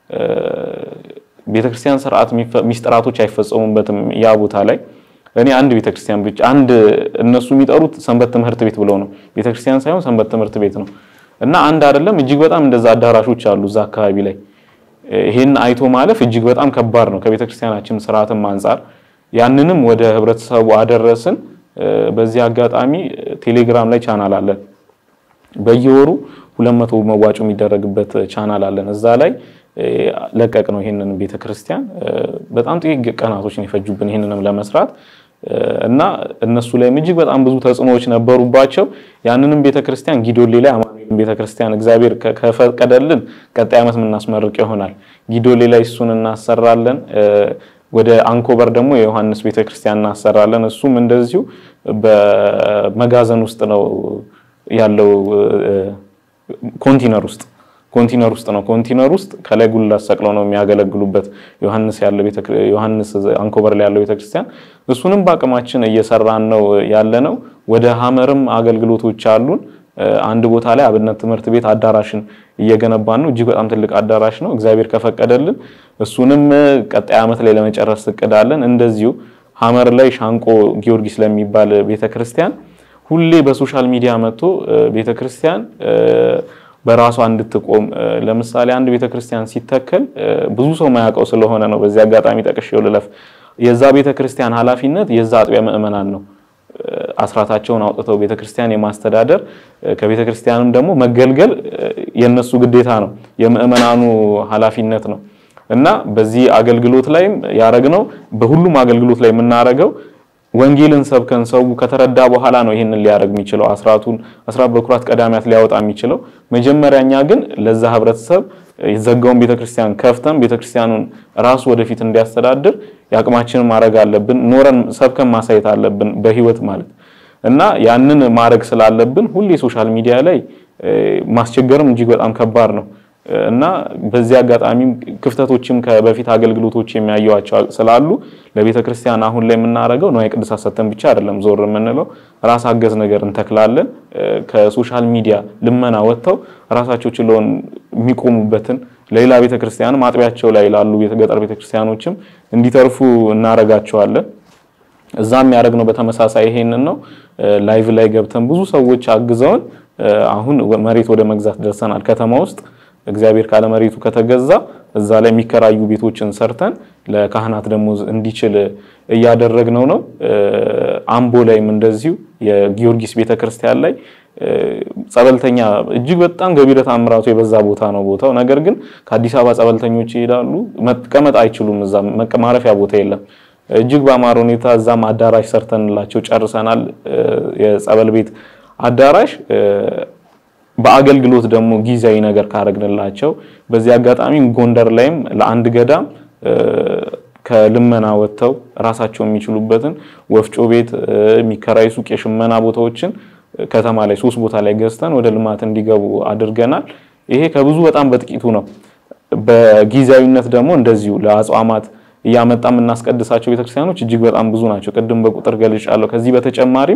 ቤተክርስቲያን ስርዓት ሚስጥራቶች አይፈጸሙበትም ያ ቦታ ላይ እኔ አንድ ቤተክርስቲያን ብቻ አንድ እነሱ የሚጠሩት ሰንበት ትምህርት ቤት ብለው ነው። ቤተክርስቲያን ሳይሆን ሰንበት ትምህርት ቤት ነው እና አንድ አይደለም እጅግ በጣም እንደዛ አዳራሾች አሉ እዛ አካባቢ ላይ። ይሄን አይቶ ማለፍ እጅግ በጣም ከባድ ነው ከቤተክርስቲያናችን ስርዓትም አንጻር። ያንንም ወደ ህብረተሰቡ አደረስን። በዚህ አጋጣሚ ቴሌግራም ላይ ቻናል አለን። በየወሩ ሁለት መቶ መዋጮ የሚደረግበት ቻናል አለን። እዛ ላይ ለቀቅ ነው ይሄንን ቤተክርስቲያን። በጣም ጥቂት ቀናቶች ነው የፈጁብን ይሄንንም ለመስራት እና እነሱ ላይም እጅግ በጣም ብዙ ተጽዕኖዎች ነበሩባቸው። ያንንም ቤተክርስቲያን ጊዶሌ ላይ አማኑኤልን ቤተክርስቲያን እግዚአብሔር ከፈቀደልን ቀጣይ ዓመት የምናስመርቅ ይሆናል። ጊዶሌ ላይ እሱን እናሰራለን። ወደ አንኮበር ደግሞ የዮሐንስ ቤተክርስቲያን እናሰራለን። እሱም እንደዚሁ በመጋዘን ውስጥ ነው ያለው ኮንቲነር ውስጥ ኮንቲነር ውስጥ ነው። ኮንቲነር ውስጥ ከላይ ጉልላት ሰቅለው ነው የሚያገለግሉበት ዮሐንስ ያለ ዮሐንስ አንኮበር ላይ ያለው ቤተክርስቲያን። እሱንም በአቅማችን እየሰራን ነው ያለ ነው። ወደ ሀመርም አገልግሎቶች አሉን። አንድ ቦታ ላይ አብነት ትምህርት ቤት አዳራሽን እየገነባን ነው። እጅግ በጣም ትልቅ አዳራሽ ነው። እግዚአብሔር ከፈቀደልን እሱንም ቀጣይ ዓመት ላይ ለመጨረስ እቅዳለን። እንደዚሁ ሀመር ላይ ሻንቆ ጊዮርጊስ ለሚባል ቤተክርስቲያን ሁሌ በሶሻል ሚዲያ መጥቶ ቤተክርስቲያን በራሷ እንድትቆም ለምሳሌ አንድ ቤተክርስቲያን ሲተከል ብዙ ሰው ማያውቀው ስለሆነ ነው። በዚህ አጋጣሚ ጠቅሼው ልለፍ። የዛ ቤተክርስቲያን ኃላፊነት የዛ አጥቢያ ምዕመናን ነው። አስራታቸውን አውጥተው ቤተክርስቲያን የማስተዳደር ከቤተክርስቲያንም ደግሞ መገልገል የነሱ ግዴታ ነው፣ የምዕመናኑ ኃላፊነት ነው እና በዚህ አገልግሎት ላይም ያረግነው በሁሉም አገልግሎት ላይ የምናረገው ወንጌልን ሰብከን ሰው ከተረዳ በኋላ ነው ይህንን ሊያደርግ የሚችለው አስራቱን አስራት በኩራት ቀዳሚያት ሊያወጣ የሚችለው። መጀመሪያኛ ግን ለዛ ህብረተሰብ የዘጋውን ቤተክርስቲያን ከፍተን ቤተክርስቲያኑን ራሱ ወደፊት እንዲያስተዳድር የአቅማችንን ማድረግ አለብን። ኖረን ሰብከን ማሳየት አለብን በህይወት ማለት እና ያንን ማድረግ ስላለብን ሁሌ ሶሻል ሚዲያ ላይ ማስቸገርም እጅግ በጣም ከባድ ነው እና በዚህ አጋጣሚ ክፍተቶችም ከበፊት አገልግሎቶች የሚያዩዋቸው ስላሉ ለቤተ ክርስቲያን አሁን ላይ የምናደርገው ንዋየ ቅድሳት ሰጥተን ብቻ አይደለም ዞር የምንለው ራስ አገዝ ነገር እንተክላለን። ከሶሻል ሚዲያ ልመና ወጥተው ራሳቸው ችለውን የሚቆሙበትን ለሌላ ቤተ ክርስቲያንም አጥቢያቸው ላይ ላሉ ገጠር ቤተ ክርስቲያኖችም እንዲተርፉ እናደርጋቸዋለን። እዛም ያደረግነው በተመሳሳይ ይሄንን ነው። ላይቭ ላይ ገብተን ብዙ ሰዎች አግዘውን አሁን መሬት ወደ መግዛት ደርሰናል ከተማ ውስጥ እግዚአብሔር ካለ መሬቱ ከተገዛ እዛ ላይ የሚከራዩ ቤቶችን ሰርተን ለካህናት ደግሞ እንዲችል እያደረግነው ነው። አምቦ ላይም እንደዚሁ የጊዮርጊስ ቤተክርስቲያን ላይ ጸበልተኛ እጅግ በጣም ገቢረ ተአምራቱ የበዛ ቦታ ነው ቦታው። ነገር ግን ከአዲስ አበባ ጸበልተኞች ይሄዳሉ፣ መቀመጥ አይችሉም። እዛ ማረፊያ ቦታ የለም። እጅግ በአማረ ሁኔታ እዛም አዳራሽ ሰርተንላቸው ጨርሰናል። የጸበል ቤት አዳራሽ በአገልግሎት ደግሞ ጊዜያዊ ነገር ካረግንላቸው በዚህ አጋጣሚ ጎንደር ላይም ለአንድ ገዳም ከልመና ወጥተው ራሳቸው የሚችሉበትን ወፍጮ ቤት፣ የሚከራይ ሱቅ፣ የሽመና ቦታዎችን ከተማ ላይ ሶስት ቦታ ላይ ገዝተን ወደ ልማት እንዲገቡ አድርገናል። ይሄ ከብዙ በጣም በጥቂቱ ነው። በጊዜያዊነት ደግሞ እንደዚሁ ለአጽዋማት እያመጣ የምናስቀድሳቸው ቤተክርስቲያኖች እጅግ በጣም ብዙ ናቸው። ቅድም በቁጥር ገልጫለሁ። ከዚህ በተጨማሪም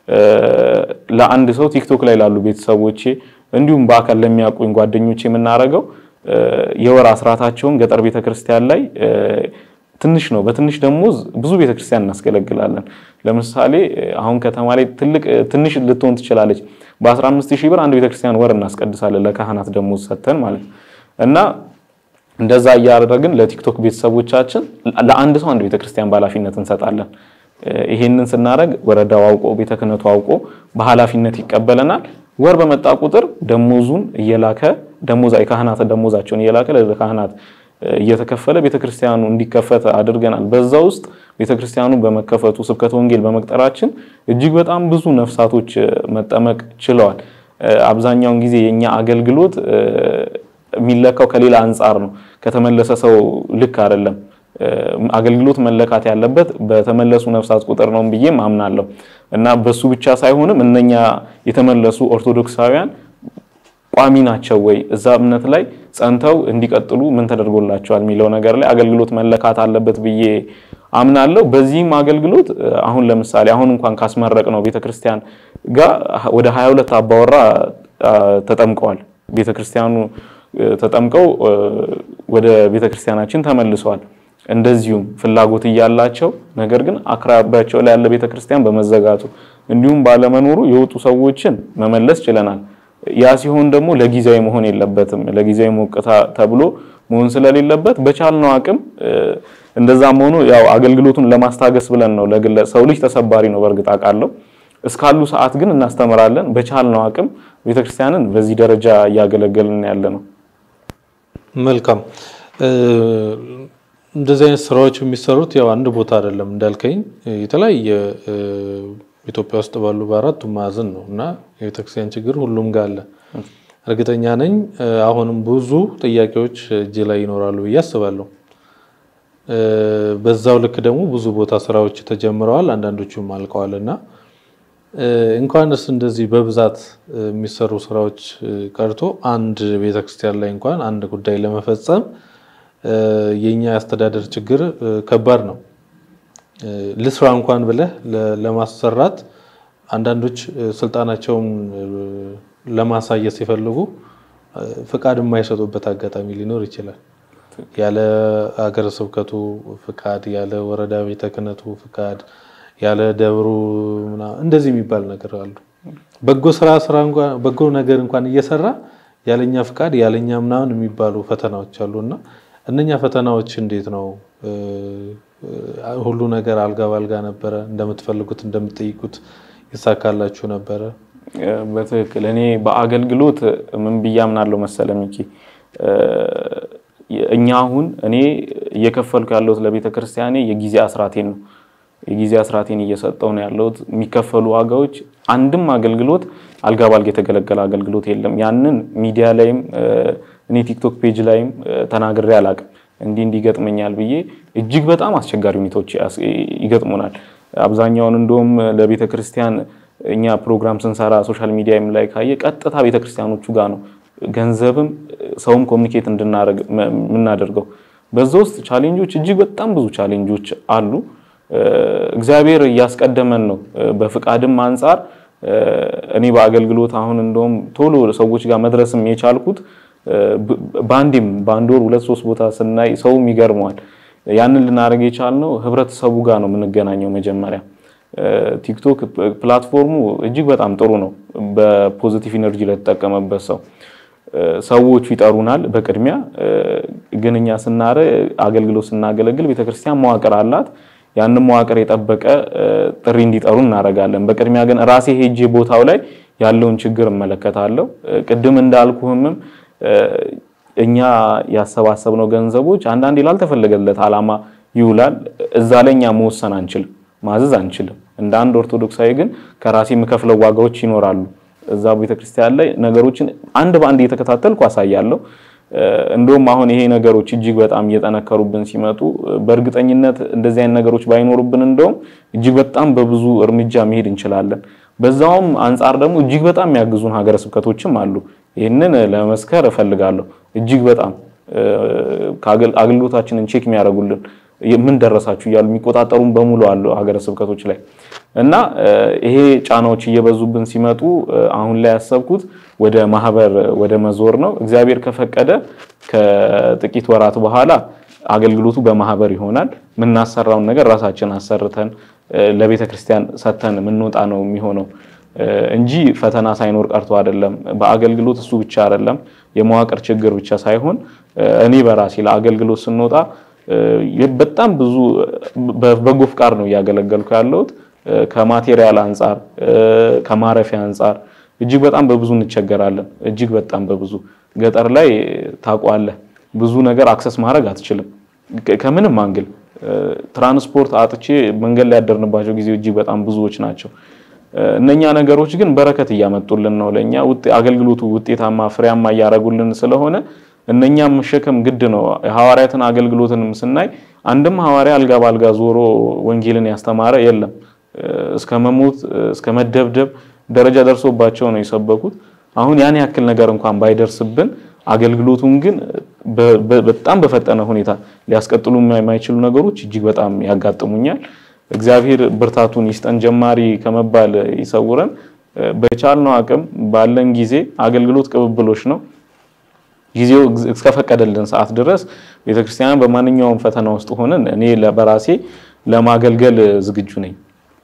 ለአንድ ሰው ቲክቶክ ላይ ላሉ ቤተሰቦቼ እንዲሁም በአካል ለሚያውቁኝ ጓደኞቼ የምናደርገው የወር አስራታቸውን ገጠር ቤተክርስቲያን ላይ ትንሽ ነው። በትንሽ ደሞዝ ብዙ ቤተክርስቲያን እናስገለግላለን። ለምሳሌ አሁን ከተማ ላይ ትልቅ ትንሽ ልትሆን ትችላለች። በ15 ሺህ ብር አንድ ቤተክርስቲያን ወር እናስቀድሳለን ለካህናት ደሞዝ ሰጥተን ማለት እና እንደዛ እያደረግን ለቲክቶክ ቤተሰቦቻችን ለአንድ ሰው አንድ ቤተክርስቲያን በኃላፊነት እንሰጣለን። ይሄንን ስናደርግ ወረዳው አውቆ ቤተ ክህነቱ አውቆ በኃላፊነት ይቀበለናል። ወር በመጣ ቁጥር ደሞዙን እየላከ ደሞዛ የካህናት ደሞዛቸውን እየላከ ለካህናት እየተከፈለ ቤተክርስቲያኑ እንዲከፈት አድርገናል። በዛ ውስጥ ቤተክርስቲያኑ በመከፈቱ ስብከተ ወንጌል በመቅጠራችን እጅግ በጣም ብዙ ነፍሳቶች መጠመቅ ችለዋል። አብዛኛውን ጊዜ የኛ አገልግሎት የሚለካው ከሌላ አንጻር ነው። ከተመለሰ ሰው ልክ አይደለም። አገልግሎት መለካት ያለበት በተመለሱ ነፍሳት ቁጥር ነው ብዬም አምናለሁ እና በሱ ብቻ ሳይሆንም እነኛ የተመለሱ ኦርቶዶክሳውያን ቋሚ ናቸው ወይ እዛ እምነት ላይ ጸንተው እንዲቀጥሉ ምን ተደርጎላቸዋል የሚለው ነገር ላይ አገልግሎት መለካት አለበት ብዬ አምናለሁ። በዚህም አገልግሎት አሁን ለምሳሌ አሁን እንኳን ካስመረቅ ነው ቤተክርስቲያን ጋር ወደ 22 አባወራ ተጠምቀዋል። ቤተክርስቲያኑ ተጠምቀው ወደ ቤተክርስቲያናችን ተመልሰዋል። እንደዚሁም ፍላጎት እያላቸው ነገር ግን አቅራቢያቸው ላይ ያለ ቤተክርስቲያን በመዘጋቱ እንዲሁም ባለመኖሩ የወጡ ሰዎችን መመለስ ችለናል። ያ ሲሆን ደግሞ ለጊዜያዊ መሆን የለበትም። ለጊዜያዊ ሞቅታ ተብሎ መሆን ስለሌለበት በቻልነው አቅም እንደዛም ሆኖ ያው አገልግሎቱን ለማስታገስ ብለን ነው። ለግለ ሰው ልጅ ተሰባሪ ነው በእርግጥ አውቃለሁ። እስካሉ ሰዓት ግን እናስተምራለን። በቻልነው አቅም ቤተክርስቲያንን በዚህ ደረጃ እያገለገልን ያለ ነው። መልካም። እንደዚህ አይነት ስራዎች የሚሰሩት ያው አንድ ቦታ አይደለም እንዳልከኝ የተለያየ ኢትዮጵያ ውስጥ ባሉ በአራቱ ማዕዘን ነው እና የቤተክርስቲያን ችግር ሁሉም ጋር አለ። እርግጠኛ ነኝ አሁንም ብዙ ጥያቄዎች እጅ ላይ ይኖራሉ ብዬ አስባለሁ። በዛው ልክ ደግሞ ብዙ ቦታ ስራዎች ተጀምረዋል፣ አንዳንዶቹም አልቀዋል እና እንኳንስ እንደዚህ በብዛት የሚሰሩ ስራዎች ቀርቶ አንድ ቤተክርስቲያን ላይ እንኳን አንድ ጉዳይ ለመፈጸም የኛ የአስተዳደር ችግር ከባድ ነው። ልስራ እንኳን ብለህ ለማሰራት አንዳንዶች ስልጣናቸውን ለማሳየት ሲፈልጉ ፍቃድ የማይሰጡበት አጋጣሚ ሊኖር ይችላል። ያለ ሀገረ ስብከቱ ፍቃድ፣ ያለ ወረዳ ቤተ ክህነቱ ፍቃድ፣ ያለ ደብሩ እንደዚህ የሚባል ነገር አሉ። በጎ ስራ ስራ በጎ ነገር እንኳን እየሰራ ያለኛ ፍቃድ ያለኛ ምናምን የሚባሉ ፈተናዎች አሉና እነኛ ፈተናዎች እንዴት ነው? ሁሉ ነገር አልጋ ባልጋ ነበረ? እንደምትፈልጉት እንደምትጠይቁት ይሳካላችሁ ነበረ? በትክክል እኔ በአገልግሎት ምን ብዬ አምናለሁ መሰለ ሚኪ፣ እኛ አሁን እኔ እየከፈልኩ ያለሁት ለቤተ ክርስቲያኔ የጊዜ አስራቴን ነው። የጊዜ አስራቴን እየሰጠው ነው ያለሁት። የሚከፈሉ ዋጋዎች አንድም አገልግሎት አልጋ ባልጋ የተገለገለ አገልግሎት የለም። ያንን ሚዲያ ላይም እኔ ቲክቶክ ፔጅ ላይም ተናግሬ አላቅም። እንዲህ እንዲህ ይገጥመኛል ብዬ እጅግ በጣም አስቸጋሪ ሁኔታዎች ይገጥሙናል። አብዛኛውን እንደውም ለቤተ ክርስቲያን እኛ ፕሮግራም ስንሰራ ሶሻል ሚዲያም ላይ ካየ ቀጥታ ቤተ ክርስቲያኖቹ ጋር ነው ገንዘብም ሰውም ኮሚኒኬት እንድናደርግ የምናደርገው። በዛ ውስጥ ቻሌንጆች እጅግ በጣም ብዙ ቻሌንጆች አሉ። እግዚአብሔር እያስቀደመን ነው። በፍቃድም አንጻር እኔ በአገልግሎት አሁን እንደውም ቶሎ ሰዎች ጋር መድረስም የቻልኩት በአንዴም በአንድ ወር ሁለት ሶስት ቦታ ስናይ ሰውም ይገርመዋል። ያንን ልናደርግ የቻልነው ህብረተሰቡ ጋር ነው የምንገናኘው። መጀመሪያ ቲክቶክ ፕላትፎርሙ እጅግ በጣም ጥሩ ነው፣ በፖዚቲቭ ኢነርጂ ለተጠቀመበት ሰው ሰዎቹ ይጠሩናል። በቅድሚያ ግን እኛ ስናረ አገልግሎት ስናገለግል ቤተክርስቲያን መዋቅር አላት። ያንን መዋቅር የጠበቀ ጥሪ እንዲጠሩ እናደርጋለን። በቅድሚያ ግን ራሴ ሄጄ ቦታው ላይ ያለውን ችግር እመለከታለሁ። ቅድም እንዳልኩህምም እኛ ያሰባሰብነው ገንዘቦች አንዳንዴ ላልተፈለገለት ዓላማ ይውላል። እዛ ላይ እኛ መወሰን አንችልም፣ ማዘዝ አንችልም። እንደ አንድ ኦርቶዶክሳዊ ግን ከራሴ የምከፍለው ዋጋዎች ይኖራሉ። እዛ ቤተክርስቲያን ላይ ነገሮችን አንድ በአንድ እየተከታተልኩ አሳያለሁ። እንደውም አሁን ይሄ ነገሮች እጅግ በጣም እየጠነከሩብን ሲመጡ በእርግጠኝነት እንደዚህ አይነት ነገሮች ባይኖሩብን እንደውም እጅግ በጣም በብዙ እርምጃ መሄድ እንችላለን። በዛውም አንጻር ደግሞ እጅግ በጣም የሚያግዙን ሀገረ ስብከቶችም አሉ። ይህንን ለመስከር እፈልጋለሁ። እጅግ በጣም አገልግሎታችንን ቼክ የሚያደርጉልን ምን ደረሳችሁ እያሉ የሚቆጣጠሩን በሙሉ አሉ ሀገረ ስብከቶች ላይ እና ይሄ ጫናዎች እየበዙብን ሲመጡ አሁን ላይ ያሰብኩት ወደ ማህበር ወደ መዞር ነው። እግዚአብሔር ከፈቀደ ከጥቂት ወራት በኋላ አገልግሎቱ በማህበር ይሆናል። የምናሰራውን ነገር ራሳችን አሰርተን ለቤተ ክርስቲያን ሰተን የምንወጣ ነው የሚሆነው እንጂ ፈተና ሳይኖር ቀርቶ አይደለም። በአገልግሎት እሱ ብቻ አይደለም የመዋቅር ችግር ብቻ ሳይሆን እኔ በራሴ ለአገልግሎት ስንወጣ በጣም ብዙ በጎ ፍቃድ ነው እያገለገልኩ ያለሁት። ከማቴሪያል አንጻር፣ ከማረፊያ አንጻር እጅግ በጣም በብዙ እንቸገራለን። እጅግ በጣም በብዙ ገጠር ላይ ታውቋለህ፣ ብዙ ነገር አክሰስ ማድረግ አትችልም። ከምንም አንግል ትራንስፖርት አጥቼ መንገድ ላይ ያደርንባቸው ጊዜ እጅግ በጣም ብዙዎች ናቸው። እነኛ ነገሮች ግን በረከት እያመጡልን ነው ለእኛ አገልግሎቱ ውጤታማ ፍሬያማ እያደረጉልን ስለሆነ እነኛም መሸከም ግድ ነው። የሐዋርያትን አገልግሎትንም ስናይ አንድም ሐዋርያ አልጋ ባልጋ ዞሮ ወንጌልን ያስተማረ የለም። እስከ መሞት እስከ መደብደብ ደረጃ ደርሶባቸው ነው የሰበኩት። አሁን ያን ያክል ነገር እንኳን ባይደርስብን አገልግሎቱን ግን በጣም በፈጠነ ሁኔታ ሊያስቀጥሉ የማይችሉ ነገሮች እጅግ በጣም ያጋጥሙኛል። እግዚአብሔር ብርታቱን ይስጠን፣ ጀማሪ ከመባል ይሰውረን። በቻልነው አቅም ባለን ጊዜ አገልግሎት ቅብብሎች ነው። ጊዜው እስከፈቀደልን ሰዓት ድረስ ቤተክርስቲያንን በማንኛውም ፈተና ውስጥ ሆነን እኔ በራሴ ለማገልገል ዝግጁ ነኝ።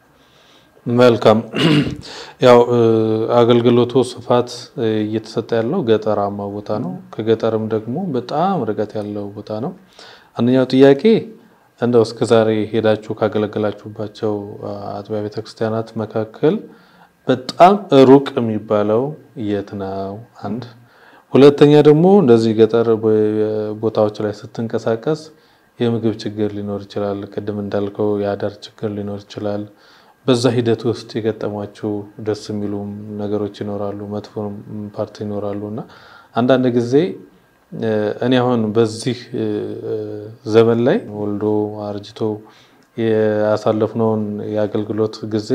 መልካም። ያው አገልግሎቱ ስፋት እየተሰጠ ያለው ገጠራማ ቦታ ነው። ከገጠርም ደግሞ በጣም ርቀት ያለው ቦታ ነው። አንደኛው ጥያቄ እንደው እስከዛሬ ሄዳችሁ ካገለገላችሁባቸው አጥቢያ ቤተክርስቲያናት መካከል በጣም ሩቅ የሚባለው የት ነው? አንድ ሁለተኛ ደግሞ እንደዚህ ገጠር ቦታዎች ላይ ስትንቀሳቀስ የምግብ ችግር ሊኖር ይችላል። ቅድም እንዳልከው የአዳር ችግር ሊኖር ይችላል። በዛ ሂደት ውስጥ የገጠሟችሁ ደስ የሚሉም ነገሮች ይኖራሉ፣ መጥፎ ፓርቲ ይኖራሉ እና አንዳንድ ጊዜ እኔ አሁን በዚህ ዘመን ላይ ወልዶ አርጅቶ ያሳለፍነውን የአገልግሎት ጊዜ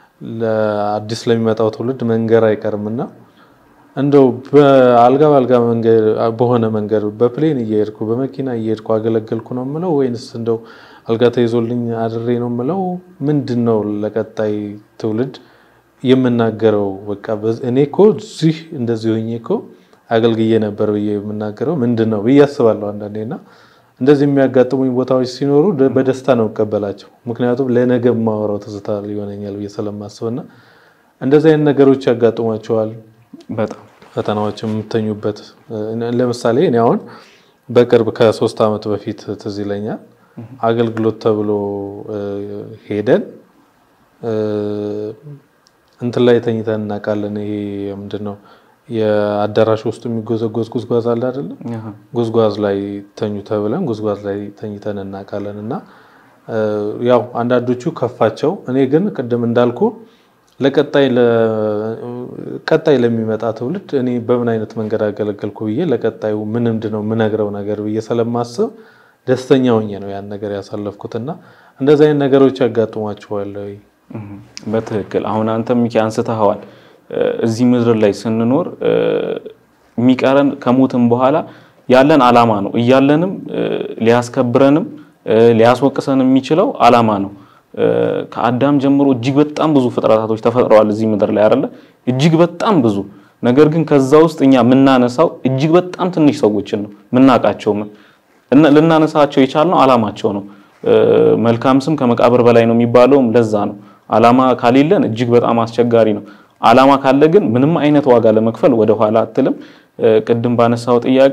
ለአዲስ ለሚመጣው ትውልድ መንገር አይቀርምና እንደው በአልጋ በአልጋ መንገድ በሆነ መንገድ በፕሌን እየሄድኩ በመኪና እየሄድኩ አገለገልኩ ነው የምለው ወይንስ እንደው አልጋ ተይዞልኝ አድሬ ነው የምለው? ምንድን ነው ለቀጣይ ትውልድ የምናገረው? በቃ እኔ እኮ እዚህ እንደዚህ ሆኜ እኮ አገልግዬ ነበር ብዬ የምናገረው ምንድን ነው ብዬ አስባለሁ አንዳንዴ እና እንደዚህ የሚያጋጥሙኝ ቦታዎች ሲኖሩ በደስታ ነው እቀበላቸው። ምክንያቱም ለነገ የማወራው ትዝታ ሊሆነኛል ብዬ ስለማስብና እንደዚህ አይነት ነገሮች ያጋጥሟቸዋል። በጣም ፈተናዎች የምተኙበት ለምሳሌ እኔ አሁን በቅርብ ከሶስት ዓመት በፊት ትዝ ይለኛል አገልግሎት ተብሎ ሄደን እንትን ላይ ተኝተን እናውቃለን። ይሄ ምንድን ነው የአዳራሽ ውስጥ የሚጎዘጎዝ ጉዝጓዝ አለ አይደለም? ጉዝጓዝ ላይ ተኙ ተብለን ጉዝጓዝ ላይ ተኝተን እናውቃለን። እና ያው አንዳንዶቹ ከፋቸው። እኔ ግን ቅድም እንዳልኩ ለቀጣይ ቀጣይ ለሚመጣ ትውልድ እኔ በምን አይነት መንገድ አገለገልኩ ብዬ ለቀጣዩ ምን ምንድን ነው የምነግረው ነገር ብዬ ስለማስብ ደስተኛ ሆኜ ነው ያን ነገር ያሳለፍኩት። እና እንደዚህ አይነት ነገሮች ያጋጥሟቸዋል ወይ? በትክክል አሁን አንተ ሚኪ አንስተኸዋል። እዚህ ምድር ላይ ስንኖር የሚቀረን ከሞትም በኋላ ያለን አላማ ነው። እያለንም ሊያስከብረንም ሊያስወቅሰን የሚችለው አላማ ነው። ከአዳም ጀምሮ እጅግ በጣም ብዙ ፍጥረታቶች ተፈጥረዋል እዚህ ምድር ላይ አይደለ? እጅግ በጣም ብዙ። ነገር ግን ከዛ ውስጥ እኛ የምናነሳው እጅግ በጣም ትንሽ ሰዎችን ነው የምናውቃቸው። ልናነሳቸው የቻልነው አላማቸው ነው። መልካም ስም ከመቃብር በላይ ነው የሚባለውም ለዛ ነው። አላማ ካሌለን እጅግ በጣም አስቸጋሪ ነው። አላማ ካለ ግን ምንም አይነት ዋጋ ለመክፈል ወደ ኋላ አትልም። ቅድም ባነሳው ጥያቄ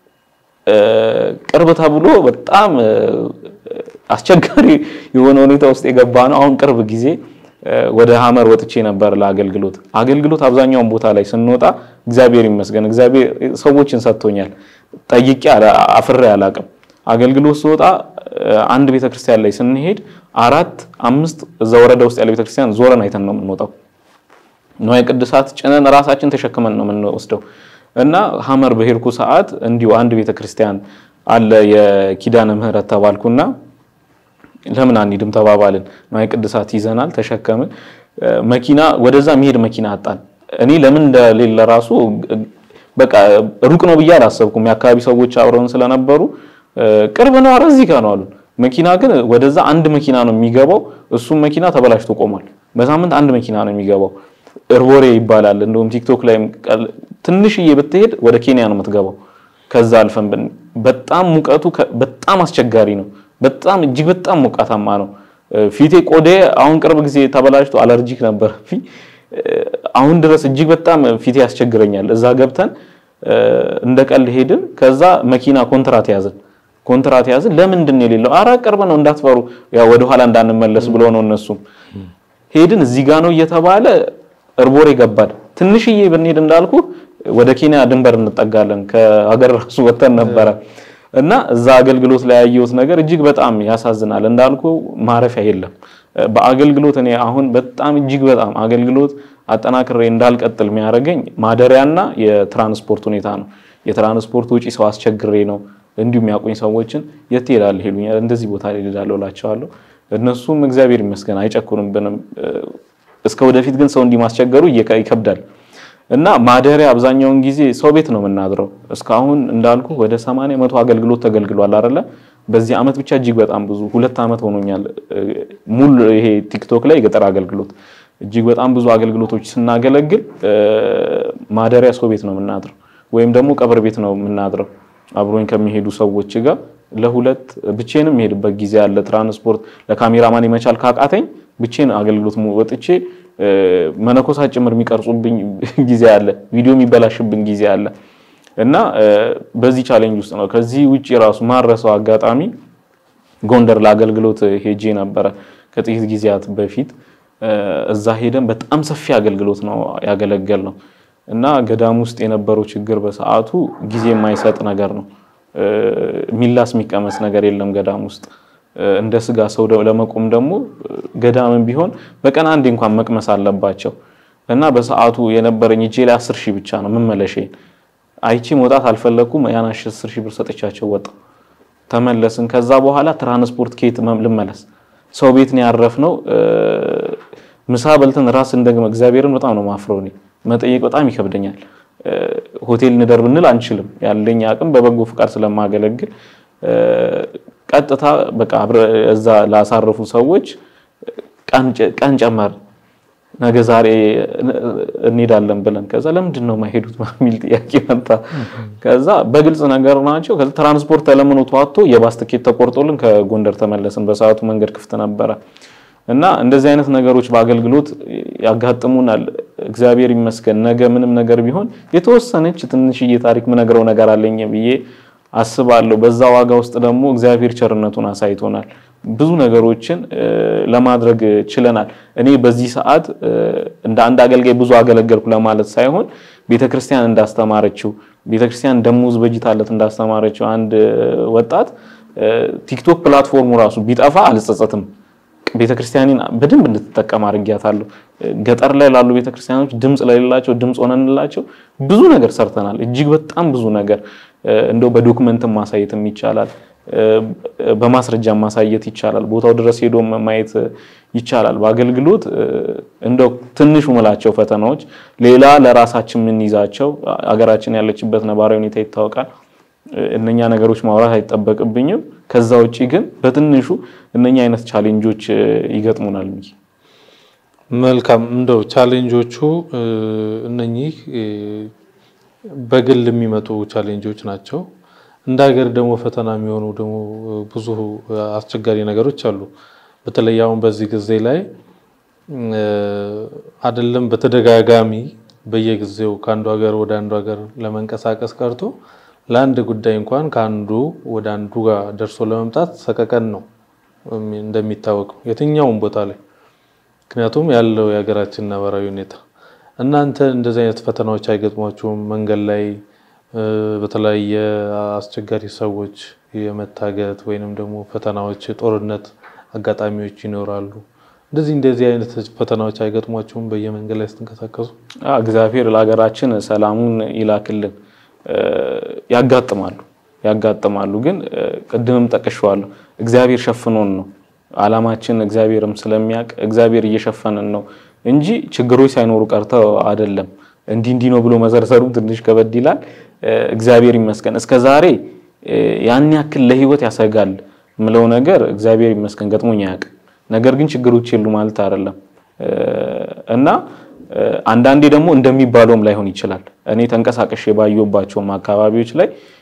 ቅርብ ተብሎ በጣም አስቸጋሪ የሆነ ሁኔታ ውስጥ የገባ ነው። አሁን ቅርብ ጊዜ ወደ ሀመር ወጥቼ ነበር ለአገልግሎት። አገልግሎት አብዛኛውን ቦታ ላይ ስንወጣ እግዚአብሔር ይመስገን እግዚአብሔር ሰዎችን ሰጥቶኛል። ጠይቄ አፍሬ አላቅም። አገልግሎት ስወጣ አንድ ቤተክርስቲያን ላይ ስንሄድ አራት አምስት እዛ ወረዳ ውስጥ ያለ ቤተክርስቲያን ዞረን አይተን ነው የምንወጣው። ንዋየ ቅድሳት ጭነን ራሳችን ተሸክመን ነው የምንወስደው። እና ሀመር በሄድኩ ሰዓት እንዲሁ አንድ ቤተክርስቲያን አለ የኪዳነ ምህረት ተባልኩና ለምን አንሂድም ተባባልን። ንዋየ ቅድሳት ይዘናል ተሸከምን። መኪና ወደዛ መሄድ መኪና አጣን። እኔ ለምን እንደሌለ ራሱ በቃ ሩቅ ነው ብዬ አላሰብኩም። የአካባቢ ሰዎች አብረውን ስለነበሩ ቅርብ ነው፣ ኧረ እዚህ ጋር ነው አሉን። መኪና ግን ወደዛ አንድ መኪና ነው የሚገባው። እሱም መኪና ተበላሽቶ ቆሟል። በሳምንት አንድ መኪና ነው የሚገባው። እርቦሬ ይባላል። እንደውም ቲክቶክ ላይ ትንሽዬ ብትሄድ ወደ ኬንያ ነው የምትገባው። ከዛ አልፈን ብን- በጣም ሙቀቱ ከ- በጣም አስቸጋሪ ነው። በጣም እጅግ በጣም ሞቃታማ ነው። እ፣ ፊቴ ቆዴ አሁን ቅርብ ጊዜ ተበላሽቶ አለርጂክ ነበር። አሁን ድረስ እጅግ በጣም ፊቴ ያስቸግረኛል። እዛ ገብተን እ፣ እንደ ቀልድ ሄድን። ከዛ መኪና ኮንትራት ያዝን ኮንትራት ያዝን። ለምንድን ነው የሌለው? አረ ቅርብ ነው እንዳትፈሩ፣ ያው ወደኋላ እንዳንመለስ ብሎ ነው እነሱም ሄድን። እዚህ ጋ ነው እየተባለ እርቦሬ ገባን። ትንሽዬ ብንሄድ እንዳልኩ ወደ ኬንያ ድንበር እንጠጋለን። ከሀገር ራሱ ወተን ነበረ እና እዛ አገልግሎት ላይ ያየሁት ነገር እጅግ በጣም ያሳዝናል። እንዳልኩ ማረፊያ የለም በአገልግሎት እኔ አሁን በጣም እጅግ በጣም አገልግሎት አጠናክሬ እንዳልቀጥል የሚያደርገኝ ማደሪያና የትራንስፖርት ሁኔታ ነው። የትራንስፖርት ውጪ ሰው አስቸግሬ ነው። እንዲሁም የሚያውቁኝ ሰዎችን የት ትሄዳለህ ይሉኛል። እንደዚህ ቦታ ላይ እሄዳለሁ እላቸዋለሁ። እነሱም እግዚአብሔር ይመስገን አይጨኩንብንም። እስከ ወደፊት ግን ሰው እንዲህ ማስቸገሩ እየከ- ይከብዳል እና ማደሪያ አብዛኛውን ጊዜ ሰው ቤት ነው የምናድረው። እስካሁን እንዳልኩ ወደ 80 መቶ አገልግሎት ተገልግሏል አይደለ? በዚህ አመት ብቻ እጅግ በጣም ብዙ ሁለት አመት ሆኖኛል። ሙሉ ይሄ ቲክቶክ ላይ የገጠር አገልግሎት እጅግ በጣም ብዙ አገልግሎቶች ስናገለግል እ፣ ማደሪያ ሰው ቤት ነው የምናድረው ወይም ደግሞ ቀብር ቤት ነው የምናድረው አብሮኝ ከሚሄዱ ሰዎች ጋር ለሁለት ብቼንም የሄድበት ጊዜ አለ። ትራንስፖርት ለካሜራማን የመቻል ካቃተኝ ብቼን አገልግሎት mu- ወጥቼ እ፣ መነኮሳት ጭምር የሚቀርጹብኝ ጊዜ አለ። ቪዲዮ የሚበላሽብኝ ጊዜ አለ እና እ፣ በዚህ ቻሌንጅ ውስጥ ነው። ከዚህ ውጭ ራሱ ማረሰው አጋጣሚ ጎንደር ለአገልግሎት ሄጄ ነበረ ከጥቂት ጊዜያት በፊት እ፣ እዛ ሄደን በጣም ሰፊ አገልግሎት ነው ያገለገል ነው እና ገዳም ውስጥ የነበረው ችግር በሰዓቱ ጊዜ የማይሰጥ ነገር ነው። እ፣ ሚላስ የሚቀመስ ነገር የለም ገዳም ውስጥ እ፣ እንደ ስጋ ሰው ደ- ለመቆም ደግሞ እ፣ ገዳምን ቢሆን በቀን አንዴ እንኳን መቅመስ አለባቸው እና በሰዓቱ የነበረኝ እጄ ላይ አስር ሺህ ብቻ ነው መመለሼን አይቺ መውጣት አልፈለኩም። ያን አስር ሺህ ብር ሰጥቻቸው ወጣ ተመለስን። ከዛ በኋላ ትራንስፖርት ከየት መም- ልመለስ? ሰው ቤት ነው ያረፍነው። እ፣ ምሳ በልተን ራስ እንደግመ እግዚአብሔርን በጣም ነው ማፍረው። እኔ መጠየቅ በጣም ይከብደኛል። እ፣ ሆቴል እንደር ብንል አንችልም። ያለኝ አቅም በበጎ ፍቃድ ስለማገለግል እ፣ ቀጥታ በቃ አብረ እዛ ላሳረፉ ሰዎች ቀን ጨ- ቀን ጨመር ነገ ዛሬ እንሄዳለን ብለን ከዛ ለምንድን ነው የማይሄዱት የሚል ጥያቄ መጣ። ከዛ በግልጽ ነገር ናቸው። ከዛ ትራንስፖርት ተለምኖ ተዋጥቶ የባስ ትኬት ተቆርጦልን ከጎንደር ተመለስን። በሰዓቱ መንገድ ክፍት ነበረ እና እንደዚህ አይነት ነገሮች በአገልግሎት ያጋጥሙናል። እግዚአብሔር ይመስገን ነገ ምንም ነገር ቢሆን የተወሰነች ትንሽዬ ታሪክ ምነግረው ነገር አለኝ ብዬ አስባለሁ። በዛ ዋጋ ውስጥ ደግሞ እግዚአብሔር ቸርነቱን አሳይቶናል። ብዙ ነገሮችን እ፣ ለማድረግ ችለናል። እኔ በዚህ ሰዓት እ፣ እንደ አንድ አገልጋይ ብዙ አገለገልኩ ለማለት ሳይሆን ቤተክርስቲያን እንዳስተማረችው ቤተክርስቲያን ደሞዝ በጅታለት እንዳስተማረችው አንድ እ፣ ወጣት እ፣ ቲክቶክ ፕላትፎርሙ ራሱ ቢጠፋ አልጸጸትም። ቤተክርስቲያንን በደንብ እንድትጠቀም አድርጊያታለሁ። ገጠር ላይ ላሉ ቤተክርስቲያኖች ድምፅ ለሌላቸው ድምፅ ሆነንላቸው ብዙ ነገር ሰርተናል። እጅግ በጣም ብዙ ነገር እ፣ እንደው በዶክመንትም ማሳየትም ይቻላል፣ እ፣ በማስረጃ ማሳየት ይቻላል። ቦታው ድረስ ሄዶ ማየት ይቻላል። በአገልግሎት እ፣ እንደው ትንሹ ምላቸው ፈተናዎች ሌላ ለራሳችን የምንይዛቸው አገራችን ያለችበት ነባራዊ ሁኔታ ይታወቃል። እነኛ ነገሮች ማውራት አይጠበቅብኝም። ከዛ ውጪ ግን በትንሹ እነኛ አይነት ቻሌንጆች እ፣ ይገጥሙናል ብዬ መልካም እንደው ቻሌንጆቹ እ፣ እነኚህ እ፣ በግል የሚመጡ ቻሌንጆች ናቸው። እንደ ሀገር ደግሞ ፈተና የሚሆኑ ደግሞ ብዙ አስቸጋሪ ነገሮች አሉ። በተለይ አሁን በዚህ ጊዜ ላይ እ፣ አይደለም በተደጋጋሚ በየጊዜው ከአንዱ ሀገር ወደ አንዱ ሀገር ለመንቀሳቀስ ቀርቶ ለአንድ ጉዳይ እንኳን ከአንዱ ወደ አንዱ ጋር ደርሶ ለመምጣት ሰቀቀን ነው እንደሚታወቀው የትኛውም ቦታ ላይ ምክንያቱም ያለው የሀገራችን ነባራዊ ሁኔታ። እናንተ እንደዚህ አይነት ፈተናዎች አይገጥሟችሁም? መንገድ ላይ እ፣ በተለያየ አስቸጋሪ ሰዎች የመታገት ወይንም ደግሞ ፈተናዎች፣ የጦርነት አጋጣሚዎች ይኖራሉ። እንደዚህ እንደዚህ አይነት ፈተናዎች አይገጥሟችሁም በየመንገድ ላይ ስትንቀሳቀሱ? አ፣ እግዚአብሔር ለሀገራችን ሰላሙን ይላክልን። እ፣ ያጋጥማሉ ያጋጥማሉ፣ ግን እ፣ ቅድምም ጠቅሼዋለሁ እግዚአብሔር ሸፍኖን ነው አላማችን እግዚአብሔርም ስለሚያውቅ እግዚአብሔር እየሸፈነን ነው እንጂ ችግሮች ሳይኖሩ ቀርተው አይደለም። እንዲህ እንዲህ ነው ብሎ መዘርዘሩ ትንሽ ከበድ ይላል። እ፣ እግዚአብሔር ይመስገን እስከ ዛሬ እ፣ ያን ያክል ለሕይወት ያሰጋል ምለው ነገር እግዚአብሔር ይመስገን ገጥሞኝ አያውቅም። ነገር ግን ችግሮች የሉ ማለት አይደለም እ፣ እና እ፣ አንዳንዴ ደግሞ እንደሚባለውም ላይሆን ይችላል። እኔ ተንቀሳቅሼ ባየሁባቸውም አካባቢዎች ላይ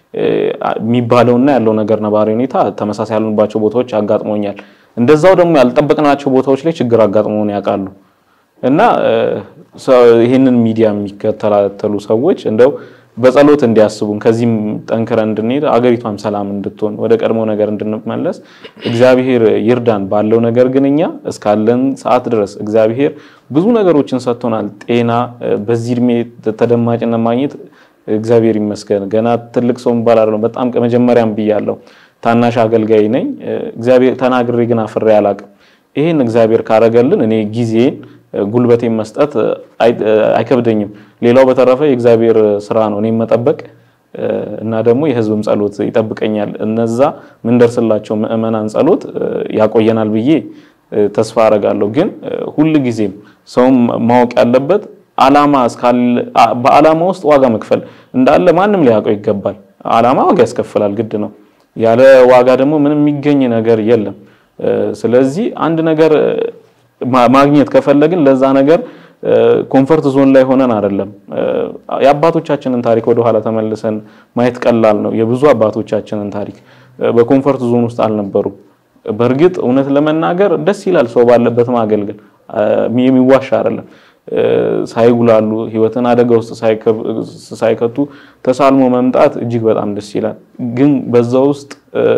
የሚባለውና ያለው ነገር ነባሪ ሁኔታ ተመሳሳይ ያሉባቸው ቦታዎች አጋጥሞኛል። እንደዛው ደግሞ ያልጠበቅናቸው ቦታዎች ላይ ችግር አጋጥሞን ያውቃሉ። እና ይህንን ሚዲያ የሚከታተሉ ሰዎች እንደው በጸሎት እንዲያስቡን ከዚህም ጠንክረን እንድንሄድ አገሪቷም ሰላም እንድትሆን ወደ ቀድሞ ነገር እንድንመለስ እግዚአብሔር ይርዳን። ባለው ነገር ግን እኛ እስካለን ሰዓት ድረስ እግዚአብሔር ብዙ ነገሮችን ሰጥቶናል። ጤና፣ በዚህ እድሜ ተደማጭነት ማግኘት እግዚአብሔር ይመስገን። ገና ትልቅ ሰው የሚባል አይደለም። በጣም መጀመሪያም ብያለሁ፣ ታናሽ አገልጋይ ነኝ። እግዚአብሔር ተናግሬ ግን አፍሬ አላቅም። ይህን እግዚአብሔር ካረገልን እኔ ጊዜን ጉልበቴን መስጠት አይከብደኝም። ሌላው በተረፈ የእግዚአብሔር ስራ ነው። እኔም መጠበቅ እና ደግሞ የህዝብም ጸሎት ይጠብቀኛል። እነዛ ምንደርስላቸው ምዕመናን ጸሎት ያቆየናል ብዬ ተስፋ አረጋለሁ። ግን ሁል ጊዜም ሰውም ማወቅ ያለበት አላማ በአላማ ውስጥ ዋጋ መክፈል እንዳለ ማንም ሊያውቀው ይገባል። አላማ ዋጋ ያስከፍላል፣ ግድ ነው። ያለ ዋጋ ደግሞ ምንም የሚገኝ ነገር የለም። ስለዚህ አንድ ነገር ማግኘት ከፈለግን ለዛ ነገር ኮንፈርት ዞን ላይ ሆነን አይደለም። የአባቶቻችንን ታሪክ ወደኋላ ተመልሰን ማየት ቀላል ነው። የብዙ አባቶቻችንን ታሪክ በኮንፈርት ዞን ውስጥ አልነበሩም። በእርግጥ እውነት ለመናገር ደስ ይላል ሰው ባለበት ማገልገል፣ የሚዋሻ አይደለም። ሳይጉላሉ ህይወትን አደጋ ውስጥ ሳይከቱ ተሳልሞ መምጣት እጅግ በጣም ደስ ይላል። ግን በዛ ውስጥ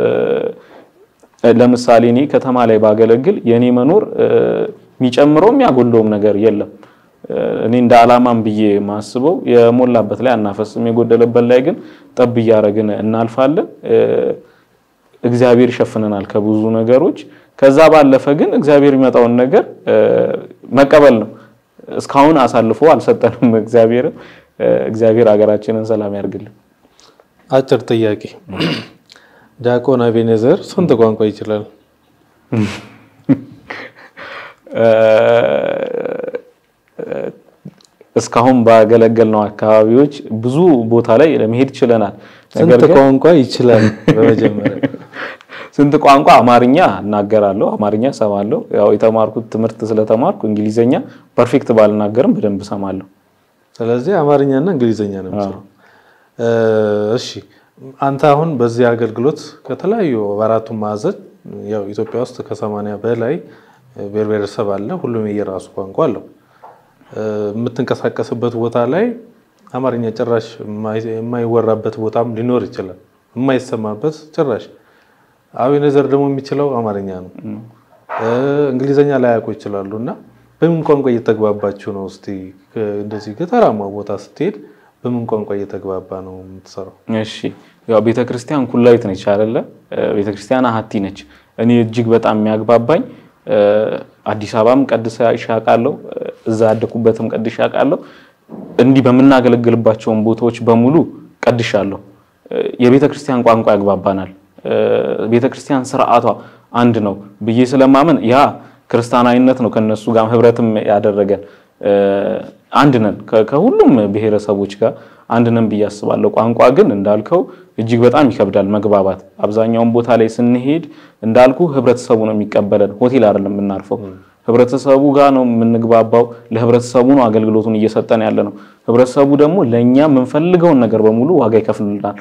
ለምሳሌ እኔ ከተማ ላይ ባገለግል የኔ መኖር የሚጨምረው የሚያጎለውም ነገር የለም። እኔ እንደ አላማም ብዬ ማስበው የሞላበት ላይ አናፈስም፣ የጎደለበት ላይ ግን ጠብ እያደረግን እናልፋለን። እግዚአብሔር ይሸፍነናል ከብዙ ነገሮች። ከዛ ባለፈ ግን እግዚአብሔር የሚመጣውን ነገር መቀበል ነው። እስካሁን አሳልፎ አልሰጠንም እግዚአብሔርም። እግዚአብሔር ሀገራችንን ሰላም ያርግልን። አጭር ጥያቄ ዲያቆን አቤኔዘር ስንት ቋንቋ ይችላል? እስካሁን ባገለገልነው አካባቢዎች ብዙ ቦታ ላይ ለመሄድ ችለናል። ስንት ቋንቋ ይችላል? በመጀመሪያ ስንት ቋንቋ? አማርኛ እናገራለሁ፣ አማርኛ ሰማለሁ። ያው የተማርኩት ትምህርት ስለተማርኩ እንግሊዘኛ ፐርፌክት ባልናገርም በደንብ ሰማለሁ። ስለዚህ አማርኛና እንግሊዘኛ ነው የምትችለው። እሺ አንተ አሁን በዚህ አገልግሎት ከተለያዩ በአራቱ ማዕዘን ያው ኢትዮጵያ ውስጥ ከሰማንያ በላይ ብሔር ብሔረሰብ አለ። ሁሉም የየራሱ ቋንቋ አለው። የምትንቀሳቀስበት ቦታ ላይ አማርኛ ጭራሽ የማይወራበት ቦታም ሊኖር ይችላል፣ የማይሰማበት ጭራሽ። አቤኔዘር ደግሞ የሚችለው አማርኛ ነው። እንግሊዘኛ ላያውቁ ይችላሉ። እና በምን ቋንቋ እየተግባባችሁ ነው? እስቲ እንደዚህ ገጠራማ ቦታ ስትሄድ በምን ቋንቋ እየተግባባ ነው የምትሰራው? እሺ ያው ቤተክርስቲያን ኩላዊት ነች አይደለ? ቤተክርስቲያን አሀቲ ነች። እኔ እጅግ በጣም የሚያግባባኝ አዲስ አበባም ቀድሼ አውቃለሁ፣ እዛ ያደኩበትም ቀድሼ አውቃለሁ። እንዲህ በምናገለግልባቸውን ቦታዎች በሙሉ ቀድሻለሁ። የቤተክርስቲያን ቋንቋ ያግባባናል። ቤተክርስቲያን ስርዓቷ አንድ ነው ብዬ ስለማመን ያ ክርስቲያናዊነት ነው ከነሱ ጋር ህብረትም ያደረገን አንድ ነን ከሁሉም ብሔረሰቦች ጋር አንድ ነን ብዬ አስባለሁ። ቋንቋ ግን እንዳልከው እጅግ በጣም ይከብዳል መግባባት። አብዛኛውን ቦታ ላይ ስንሄድ እንዳልኩ ህብረተሰቡ ነው የሚቀበለን። ሆቴል አይደለም የምናርፈው፣ ህብረተሰቡ ጋር ነው የምንግባባው። ለህብረተሰቡ ነው አገልግሎቱን እየሰጠን ያለ ነው። ህብረተሰቡ ደግሞ ለእኛ የምንፈልገውን ነገር በሙሉ ዋጋ ይከፍልናል።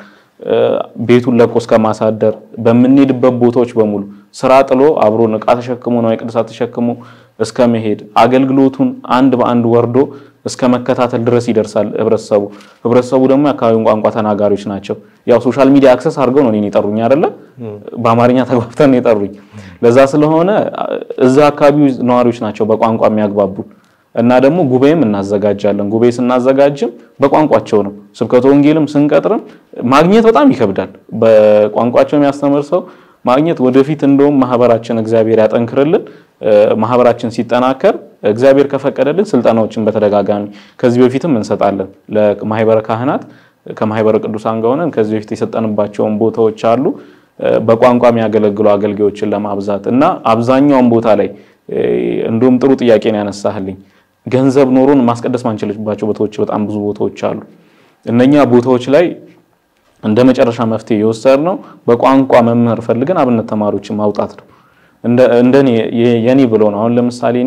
ቤቱን ለቆ እስከ ማሳደር በምንሄድበት ቦታዎች በሙሉ ስራ ጥሎ አብሮን ዕቃ ተሸክሞ ነው ቅዱሳት ተሸክሞ እስከ መሄድ አገልግሎቱን አንድ በአንድ ወርዶ እስከ መከታተል ድረስ ይደርሳል ህብረተሰቡ። ህብረተሰቡ ደግሞ የአካባቢውን ቋንቋ ተናጋሪዎች ናቸው። ያው ሶሻል ሚዲያ አክሰስ አድርገው ነው እኔን የጠሩኝ አይደለ? በአማርኛ ተግባብተን ነው የጠሩኝ። ለዛ ስለሆነ እዛ አካባቢ ነዋሪዎች ናቸው በቋንቋ የሚያግባቡን እና ደግሞ ጉባኤም እናዘጋጃለን። ጉባኤ ስናዘጋጅም በቋንቋቸው ነው። ስብከተ ወንጌልም ስንቀጥርም ማግኘት በጣም ይከብዳል። በቋንቋቸው የሚያስተምር ሰው ማግኘት ወደፊት እንደውም ማህበራችን እግዚአብሔር ያጠንክርልን። ማህበራችን ሲጠናከር እግዚአብሔር ከፈቀደልን ስልጠናዎችን በተደጋጋሚ ከዚህ በፊትም እንሰጣለን ለማህበረ ካህናት ከማህበረ ቅዱሳን ጋር ሆነን ከዚህ በፊት የሰጠንባቸውን ቦታዎች አሉ። በቋንቋ የሚያገለግሉ አገልጋዮችን ለማብዛት እና አብዛኛውን ቦታ ላይ እንደውም ጥሩ ጥያቄ ነው ያነሳህልኝ። ገንዘብ ኖሮን ማስቀደስ ማንችልባቸው ቦታዎች በጣም ብዙ ቦታዎች አሉ። እነኛ ቦታዎች ላይ እንደ መጨረሻ መፍትሄ የወሰድነው በቋንቋ መምህር ፈልገን አብነት ተማሪዎችን ማውጣት ነው። እንደኔ የኔ ብሎ ነው። አሁን ለምሳሌ እኔ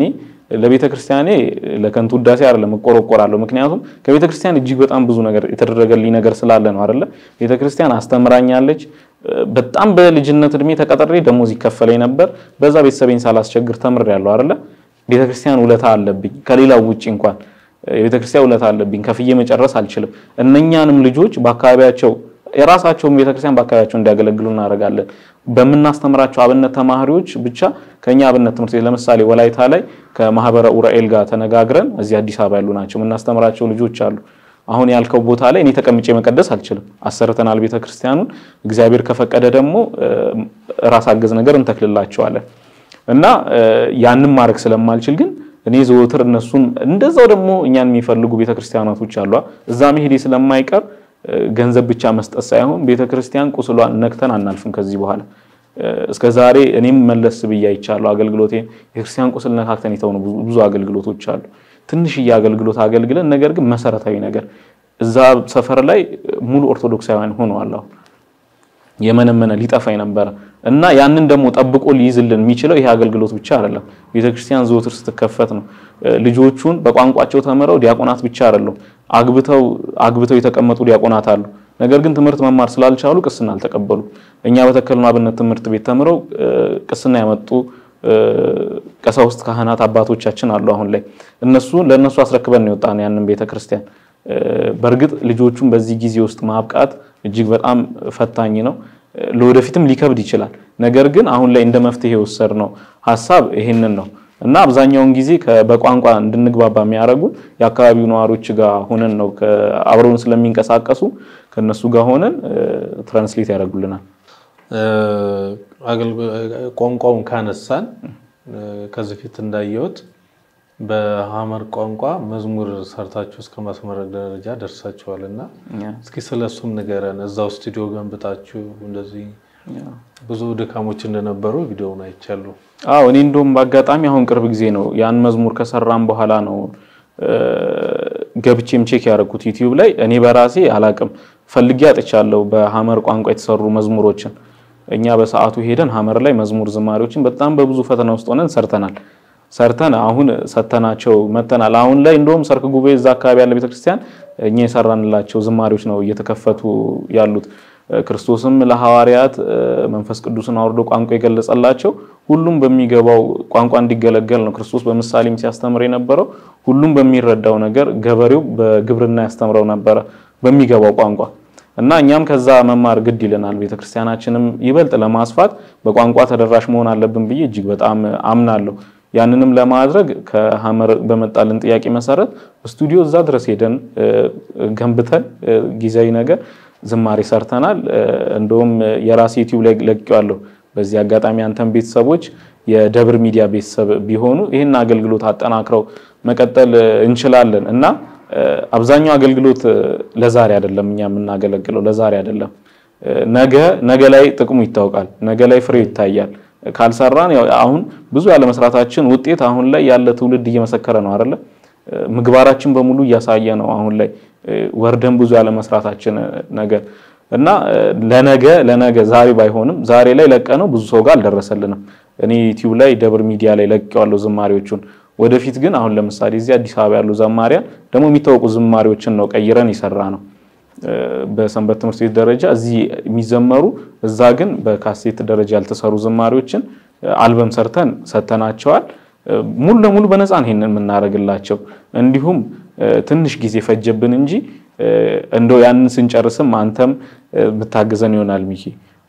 ለቤተ ክርስቲያኔ ለከንቱ ውዳሴ አይደለም እቆረቆራለሁ። ምክንያቱም ከቤተ ክርስቲያን እጅግ በጣም ብዙ ነገር የተደረገልኝ ነገር ስላለ ነው አይደለ? ቤተ ክርስቲያን አስተምራኛለች። በጣም በልጅነት እድሜ ተቀጥሬ ደሞዝ ይከፈለኝ ነበር። በዛ ቤተሰቤን ሳላስቸግር ተምሬያለሁ አይደለ? ቤተ ክርስቲያን ውለታ አለብኝ። ከሌላው ውጭ እንኳን የቤተ ክርስቲያን ውለታ አለብኝ። ከፍዬ መጨረስ አልችልም። እነኛንም ልጆች በአካባቢያቸው የራሳቸውን ቤተክርስቲያን በአካባቢያቸው እንዲያገለግሉ እናደርጋለን። በምናስተምራቸው አብነት ተማሪዎች ብቻ ከኛ አብነት ትምህርት ቤት ለምሳሌ ወላይታ ላይ ከማህበረ ኡራኤል ጋር ተነጋግረን እዚህ አዲስ አበባ ያሉ ናቸው የምናስተምራቸው ልጆች አሉ። አሁን ያልከው ቦታ ላይ እኔ ተቀምጬ መቀደስ አልችልም። አሰርተናል ቤተክርስቲያኑን። እግዚአብሔር ከፈቀደ ደግሞ ራስ አገዝ ነገር እንተክልላቸዋለን እና ያንን ማድረግ ስለማልችል ግን እኔ ዘወትር እነሱን እንደዛው ደግሞ እኛን የሚፈልጉ ቤተክርስቲያናቶች አሏ እዛ መሄዴ ስለማይቀር ገንዘብ ብቻ መስጠት ሳይሆን ቤተክርስቲያን ቁስሏን ነክተን አናልፍም። ከዚህ በኋላ እስከ ዛሬ እኔም መለስ ብዬ አይቻለሁ። አገልግሎቴን የክርስቲያን ቁስል ነካክተን የተውኑ ብዙ አገልግሎቶች አሉ። ትንሽዬ አገልግሎት አገልግለን ነገር ግን መሰረታዊ ነገር እዛ ሰፈር ላይ ሙሉ ኦርቶዶክሳውያን ሆነዋል። አሁን የመነመነ ሊጠፋ ነበረ እና ያንን ደግሞ ጠብቆ ሊይዝልን የሚችለው ይሄ አገልግሎት ብቻ አይደለም። ቤተክርስቲያን ዘወትር ስትከፈት ነው። ልጆቹን በቋንቋቸው ተምረው ዲያቆናት ብቻ አይደለም አግብተው አግብተው የተቀመጡ ዲያቆናት አሉ። ነገር ግን ትምህርት መማር ስላልቻሉ ቅስና አልተቀበሉ። እኛ በተከልነው አብነት ትምህርት ቤት ተምረው ቅስና ያመጡ ቀሳውስት፣ ካህናት አባቶቻችን አሉ። አሁን ላይ እነሱ ለእነሱ አስረክበን ነው የወጣነው ያንን ቤተክርስቲያን። በእርግጥ ልጆቹን በዚህ ጊዜ ውስጥ ማብቃት እጅግ በጣም ፈታኝ ነው። ለወደፊትም ሊከብድ ይችላል። ነገር ግን አሁን ላይ እንደ መፍትሄ የወሰድነው ሀሳብ ይሄንን ነው እና አብዛኛውን ጊዜ በቋንቋ እንድንግባባ የሚያደርጉን የአካባቢው ነዋሪዎች ጋር ሆነን ነው። አብረውን ስለሚንቀሳቀሱ ከነሱ ጋር ሆነን ትራንስሌት ያደርጉልናል። ቋንቋውን ካነሳን ከዚህ ፊት እንዳየሁት በሀመር ቋንቋ መዝሙር ሰርታችሁ እስከ ማስመረቅ ደረጃ ደርሳችኋል እና እስኪ ስለሱም ንገረን። እዛው ስቱዲዮ ገንብታችሁ እንደዚህ ብዙ ድካሞች እንደነበሩ ቪዲዮውን አይቻለሁ። አዎ እኔ እንደውም በአጋጣሚ አሁን ቅርብ ጊዜ ነው ያን መዝሙር ከሰራም በኋላ ነው ገብቼም ቼክ ያደረኩት ዩቲዩብ ላይ። እኔ በራሴ አላቅም ፈልጌ አጥቻለሁ በሀመር ቋንቋ የተሰሩ መዝሙሮችን። እኛ በሰዓቱ ሄደን ሀመር ላይ መዝሙር ዝማሬዎችን በጣም በብዙ ፈተና ውስጥ ሆነን ሰርተናል። ሰርተን አሁን ሰተናቸው መተናል። አሁን ላይ እንደውም ሰርክ ጉባኤ እዛ አካባቢ ያለ ቤተክርስቲያን እኛ የሰራንላቸው ዝማሬዎች ነው እየተከፈቱ ያሉት። ክርስቶስም ለሐዋርያት መንፈስ ቅዱስን አውርዶ ቋንቋ የገለጸላቸው ሁሉም በሚገባው ቋንቋ እንዲገለገል ነው። ክርስቶስ በምሳሌም ሲያስተምር የነበረው ሁሉም በሚረዳው ነገር፣ ገበሬው በግብርና ያስተምረው ነበረ በሚገባው ቋንቋ እና እኛም ከዛ መማር ግድ ይለናል። ቤተክርስቲያናችንም ይበልጥ ለማስፋት በቋንቋ ተደራሽ መሆን አለብን ብዬ እጅግ በጣም አምናለሁ። ያንንም ለማድረግ ከሀመር በመጣልን ጥያቄ መሰረት ስቱዲዮ እዛ ድረስ ሄደን ገንብተን ጊዜያዊ ነገር ዝማሬ ሰርተናል። እንደውም የራሴ ዩቲዩብ ላይ ለቅቄዋለሁ። በዚህ አጋጣሚ አንተን ቤተሰቦች የደብር ሚዲያ ቤተሰብ ቢሆኑ ይህን አገልግሎት አጠናክረው መቀጠል እንችላለን እና አብዛኛው አገልግሎት ለዛሬ አይደለም፣ እኛ የምናገለግለው ለዛሬ አይደለም። ነገ ነገ ላይ ጥቅሙ ይታወቃል። ነገ ላይ ፍሬው ይታያል። ካልሰራን አሁን ብዙ ያለመስራታችን ውጤት አሁን ላይ ያለ ትውልድ እየመሰከረ ነው አይደለ? ምግባራችን በሙሉ እያሳየ ነው። አሁን ላይ ወርደን ብዙ ያለመስራታችን ነገር እና ለነገ ለነገ ዛሬ ባይሆንም ዛሬ ላይ ለቀነው ብዙ ሰው ጋር አልደረሰልንም። እኔ ዩቲዩብ ላይ ደብር ሚዲያ ላይ ለቀዋለሁ ዝማሬዎቹን። ወደፊት ግን አሁን ለምሳሌ እዚህ አዲስ አበባ ያሉ ዘማሪያን ደግሞ የሚታወቁ ዝማሬዎችን ነው ቀይረን የሰራ ነው በሰንበት ትምህርት ቤት ደረጃ እዚህ የሚዘመሩ እዛ ግን በካሴት ደረጃ ያልተሰሩ ዝማሬዎችን አልበም ሰርተን ሰተናቸዋል። ሙሉ ለሙሉ በነፃ ነው ይሄንን የምናደርግላቸው። እንዲሁም ትንሽ ጊዜ ፈጀብን እንጂ እንደው ያንን ስንጨርስም አንተም ብታግዘን ይሆናል ሚኪ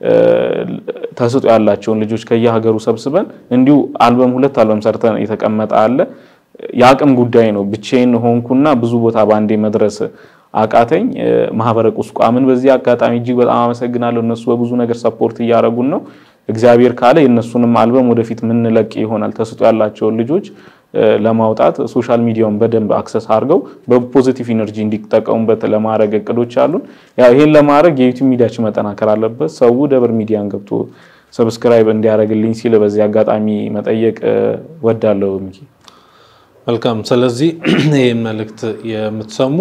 ተስጦ ያላቸውን ልጆች ከየሀገሩ ሰብስበን እንዲሁ አልበም ሁለት አልበም ሰርተን የተቀመጠ አለ። የአቅም ጉዳይ ነው። ብቻዬን ሆንኩና ብዙ ቦታ በአንዴ መድረስ አቃተኝ። ማህበረ ቁስቋምን በዚህ አጋጣሚ እጅግ በጣም አመሰግናለሁ። እነሱ በብዙ ነገር ሰፖርት እያደረጉን ነው። እግዚአብሔር ካለ የእነሱንም አልበም ወደፊት ምንለቅ ይሆናል። ተስጦ ያላቸውን ልጆች ለማውጣት ሶሻል ሚዲያውን በደንብ አክሰስ አድርገው በፖዚቲቭ ኢነርጂ እንዲጠቀሙበት ለማድረግ እቅዶች አሉን። ያው ይሄን ለማድረግ የዩቲዩብ ሚዲያችን መጠናከር አለበት። ሰው ደብር ሚዲያን ገብቶ ሰብስክራይብ እንዲያደርግልኝ ሲል በዚህ አጋጣሚ መጠየቅ ወዳለሁ። ሚኪ መልካም። ስለዚህ ይህን መልእክት የምትሰሙ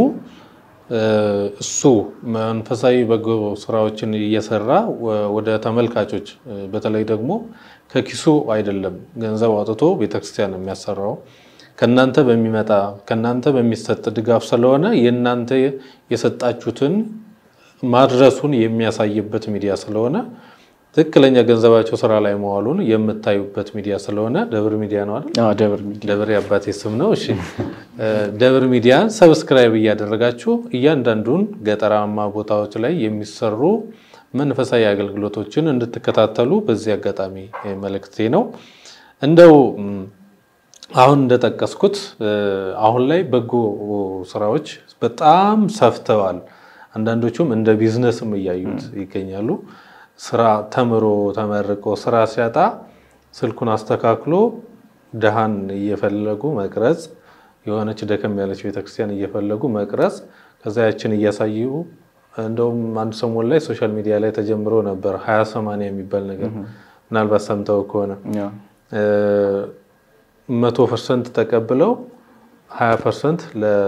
እሱ መንፈሳዊ በጎ ስራዎችን እየሰራ ወደ ተመልካቾች በተለይ ደግሞ ከኪሱ አይደለም ገንዘብ አውጥቶ ቤተክርስቲያን የሚያሰራው ከእናንተ በሚመጣ ከእናንተ በሚሰጥ ድጋፍ ስለሆነ የእናንተ የሰጣችሁትን ማድረሱን የሚያሳይበት ሚዲያ ስለሆነ ትክክለኛ ገንዘባቸው ስራ ላይ መዋሉን የምታዩበት ሚዲያ ስለሆነ ደብር ሚዲያ ነው አይደል? አዎ፣ ደብር ሚዲያ ደብር የአባቴ ስም ነው። እሺ ደብር ሚዲያን ሰብስክራይብ እያደረጋችሁ እያንዳንዱን ገጠራማ ቦታዎች ላይ የሚሰሩ መንፈሳዊ አገልግሎቶችን እንድትከታተሉ በዚህ አጋጣሚ መልእክቴ ነው። እንደው ም፣ አሁን እንደጠቀስኩት አሁን ላይ በጎ ስራዎች በጣም ሰፍተዋል። አንዳንዶቹም እንደ ቢዝነስም እያዩት ይገኛሉ። ስራ ተምሮ ተመርቆ ስራ ሲያጣ ስልኩን አስተካክሎ ድሃን እየፈለጉ መቅረጽ፣ የሆነች ደከም ያለች ቤተክርስቲያን እየፈለጉ መቅረጽ፣ ከዛ ያችን እያሳዩ እንደውም አንድ ሰሞን ላይ ሶሻል ሚዲያ ላይ ተጀምሮ ነበር ሀያ ሰማንያ የሚባል ነገር ምናልባት ሰምተው ከሆነ ያው መቶ ፐርሰንት ተቀብለው ሀያ ፐርሰንት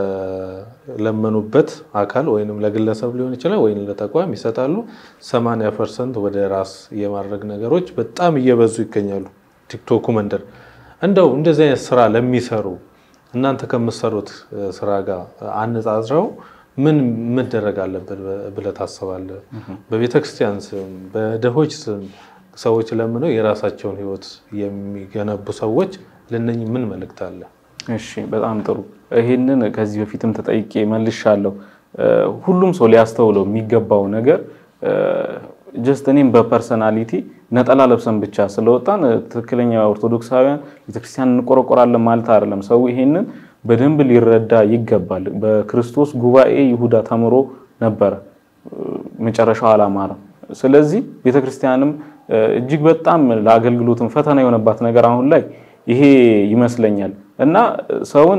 ለለመኑበት አካል ወይም ለግለሰብ ሊሆን ይችላል ወይም ለተቋም ይሰጣሉ። ሰማንያ ፐርሰንት ወደ ራስ የማድረግ ነገሮች በጣም እየበዙ ይገኛሉ። ቲክቶኩ መንደር እንደው እንደዚህ አይነት ስራ ለሚሰሩ እናንተ ከምትሰሩት ስራ ጋር አነጻጽረው ምን መደረግ አለበት ብለህ ታስባለህ? በቤተ ክርስቲያን ስም በድሆች ስም ሰዎች ለምነው የራሳቸውን ሕይወት የሚገነቡ ሰዎች ለነኚህ ምን መልእክት አለ? እሺ በጣም ጥሩ። ይህንን ከዚህ በፊትም ተጠይቄ መልሻለሁ። ሁሉም ሰው ሊያስተውለው የሚገባው ነገር ጀስት እኔም በፐርሰናሊቲ ነጠላ ለብሰን ብቻ ስለወጣን ትክክለኛ ኦርቶዶክሳውያን ቤተክርስቲያን እንቆረቆራለን ማለት አይደለም። ሰው ይሄንን በደንብ ሊረዳ ይገባል። በክርስቶስ ጉባኤ ይሁዳ ተምሮ ነበረ፣ መጨረሻው አላማረም። ስለዚህ ቤተክርስቲያንም እጅግ በጣም ለአገልግሎትም ፈተና የሆነባት ነገር አሁን ላይ ይሄ ይመስለኛል እና ሰውን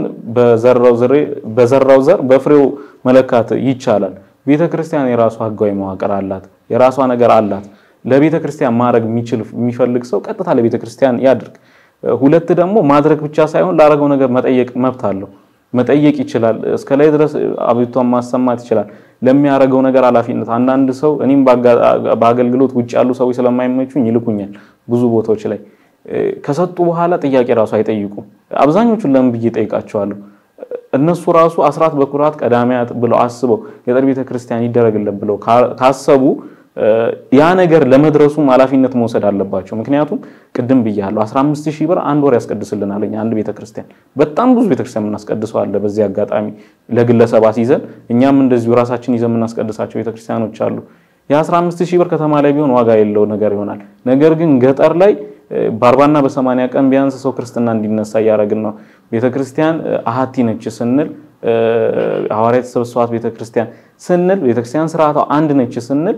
በዘራው ዘር በፍሬው መለካት ይቻላል። ቤተ ክርስቲያን የራሷ ሕጋዊ መዋቅር አላት፣ የራሷ ነገር አላት። ለቤተ ክርስቲያን ማድረግ የሚችል የሚፈልግ ሰው ቀጥታ ለቤተ ክርስቲያን ያድርግ። ሁለት ደግሞ ማድረግ ብቻ ሳይሆን ላደረገው ነገር መጠየቅ መብት አለው። መጠየቅ ይችላል። እስከ ላይ ድረስ አቤቱታን ማሰማት ይችላል። ለሚያደርገው ነገር ኃላፊነት አንዳንድ ሰው እኔም በአገልግሎት ውጭ ያሉ ሰዎች ስለማይመቹኝ ይልኩኛል ብዙ ቦታዎች ላይ ከሰጡ በኋላ ጥያቄ ራሱ አይጠይቁም። አብዛኞቹን ለምን ብዬ ጠይቃቸዋለሁ። እነሱ ራሱ አስራት በኩራት ቀዳሚያት ብለው አስበው የጠር ቤተ ክርስቲያን ይደረግልን ብለው ካሰቡ ያ ነገር ለመድረሱም ኃላፊነት መውሰድ አለባቸው። ምክንያቱም ቅድም ብያለሁ 15 ሺህ ብር አንድ ወር ያስቀድስልናል አንድ ቤተክርስቲያን። በጣም ብዙ ቤተክርስቲያን የምናስቀድሰው አለ። በዚህ አጋጣሚ ለግለሰብ አስይዘን እኛም እንደዚሁ ራሳችን ይዘን የምናስቀድሳቸው ቤተክርስቲያኖች አሉ። የ15 ሺህ ብር ከተማ ላይ ቢሆን ዋጋ የለው ነገር ይሆናል። ነገር ግን ገጠር ላይ በአርባና በሰማንያ ቀን ቢያንስ ሰው ክርስትና እንዲነሳ እያደረግን ነው። ቤተክርስቲያን አሀቲ ነች ስንል ሐዋርያት የተሰበሰቧት ቤተክርስቲያን ስንል ቤተክርስቲያን ስርዓቷ አንድ ነች ስንል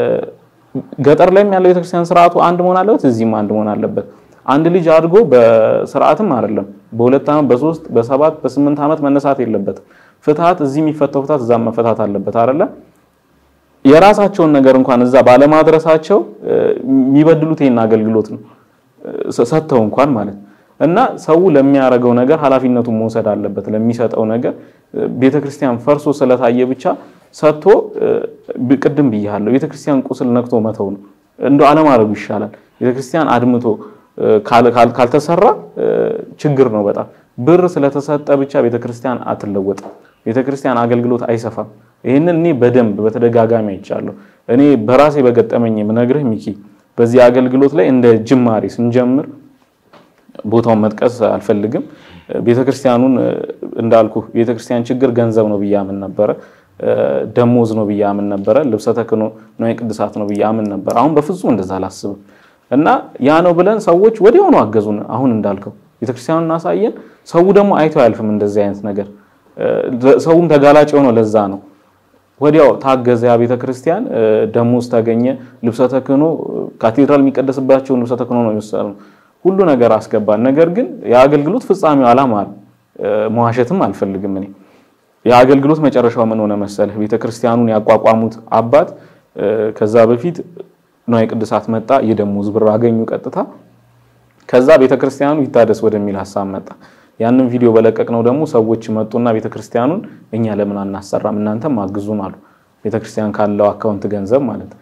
ገጠር ላይም ያለው ቤተክርስቲያን ስርዓቱ አንድ መሆን አለበት፣ እዚህም አንድ መሆን አለበት። አንድ ልጅ አድጎ በስርዓትም አይደለም በሁለት ዓመት በሶስት በሰባት በስምንት ዓመት መነሳት የለበትም። ፍትሀት እዚህ የሚፈተው ፍትሀት እዛም መፈታት አለበት አይደለ? የራሳቸውን ነገር እንኳን እዛ ባለማድረሳቸው የሚበድሉት ይሄን አገልግሎት ነው ሰጥተው እንኳን ማለት እና ሰው ለሚያደርገው ነገር ኃላፊነቱን መውሰድ አለበት። ለሚሰጠው ነገር ቤተክርስቲያን ፈርሶ ስለታየ ብቻ ሰጥቶ ቅድም ብያለሁ፣ ቤተክርስቲያን ቁስል ነክቶ መተው ነው። እንደ አለማድረጉ ይሻላል። ቤተክርስቲያን አድምቶ ካልተሰራ ችግር ነው በጣም ብር ስለተሰጠ ብቻ ቤተክርስቲያን አትለወጥም። ቤተክርስቲያን አገልግሎት አይሰፋም። ይህንን እኔ በደንብ በተደጋጋሚ አይቻለሁ። እኔ በራሴ በገጠመኝ የምነግርህ ሚኪ፣ በዚህ አገልግሎት ላይ እንደ ጅማሬ ስንጀምር ቦታውን መጥቀስ አልፈልግም። ቤተክርስቲያኑን እንዳልኩ ቤተክርስቲያን ችግር ገንዘብ ነው ብዬ አምን ነበረ። ደሞዝ ነው ብዬ አምን ነበረ። ልብሰ ተክህኖ ነው ቅድሳት ነው ብዬ አምን ነበረ። አሁን በፍጹም እንደዛ አላስብም። እና ያ ነው ብለን ሰዎች ወዲያውኑ አገዙን። አሁን እንዳልከው ቤተክርስቲያኑን እናሳየን። ሰው ደግሞ አይቶ አያልፍም እንደዚህ አይነት ነገር። ሰውም ተጋላጭ የሆነው ለዛ ነው። ወዲያው ታገዘ ያ ቤተክርስቲያን፣ ደሞዝ ተገኘ። ልብሰ ተክህኖ ካቴድራል የሚቀደስባቸውን ልብሰ ተክህኖ ነው የወሰድነው። ሁሉ ነገር አስገባን። ነገር ግን የአገልግሎት ፍጻሜው አላማረ። መዋሸትም አልፈልግም እኔ የአገልግሎት መጨረሻው ምን ሆነ መሰለህ? ቤተክርስቲያኑን ያቋቋሙት አባት ከዛ በፊት ንዋየ ቅድሳት መጣ፣ የደሞዝ ብር አገኙ ቀጥታ። ከዛ ቤተክርስቲያኑ ይታደስ ወደሚል ሀሳብ መጣ። ያንን ቪዲዮ በለቀቅነው ደግሞ ሰዎች መጡና ቤተክርስቲያኑን እኛ ለምን አናሰራም እናንተም አግዙን አሉ። ቤተክርስቲያን ካለው አካውንት ገንዘብ ማለት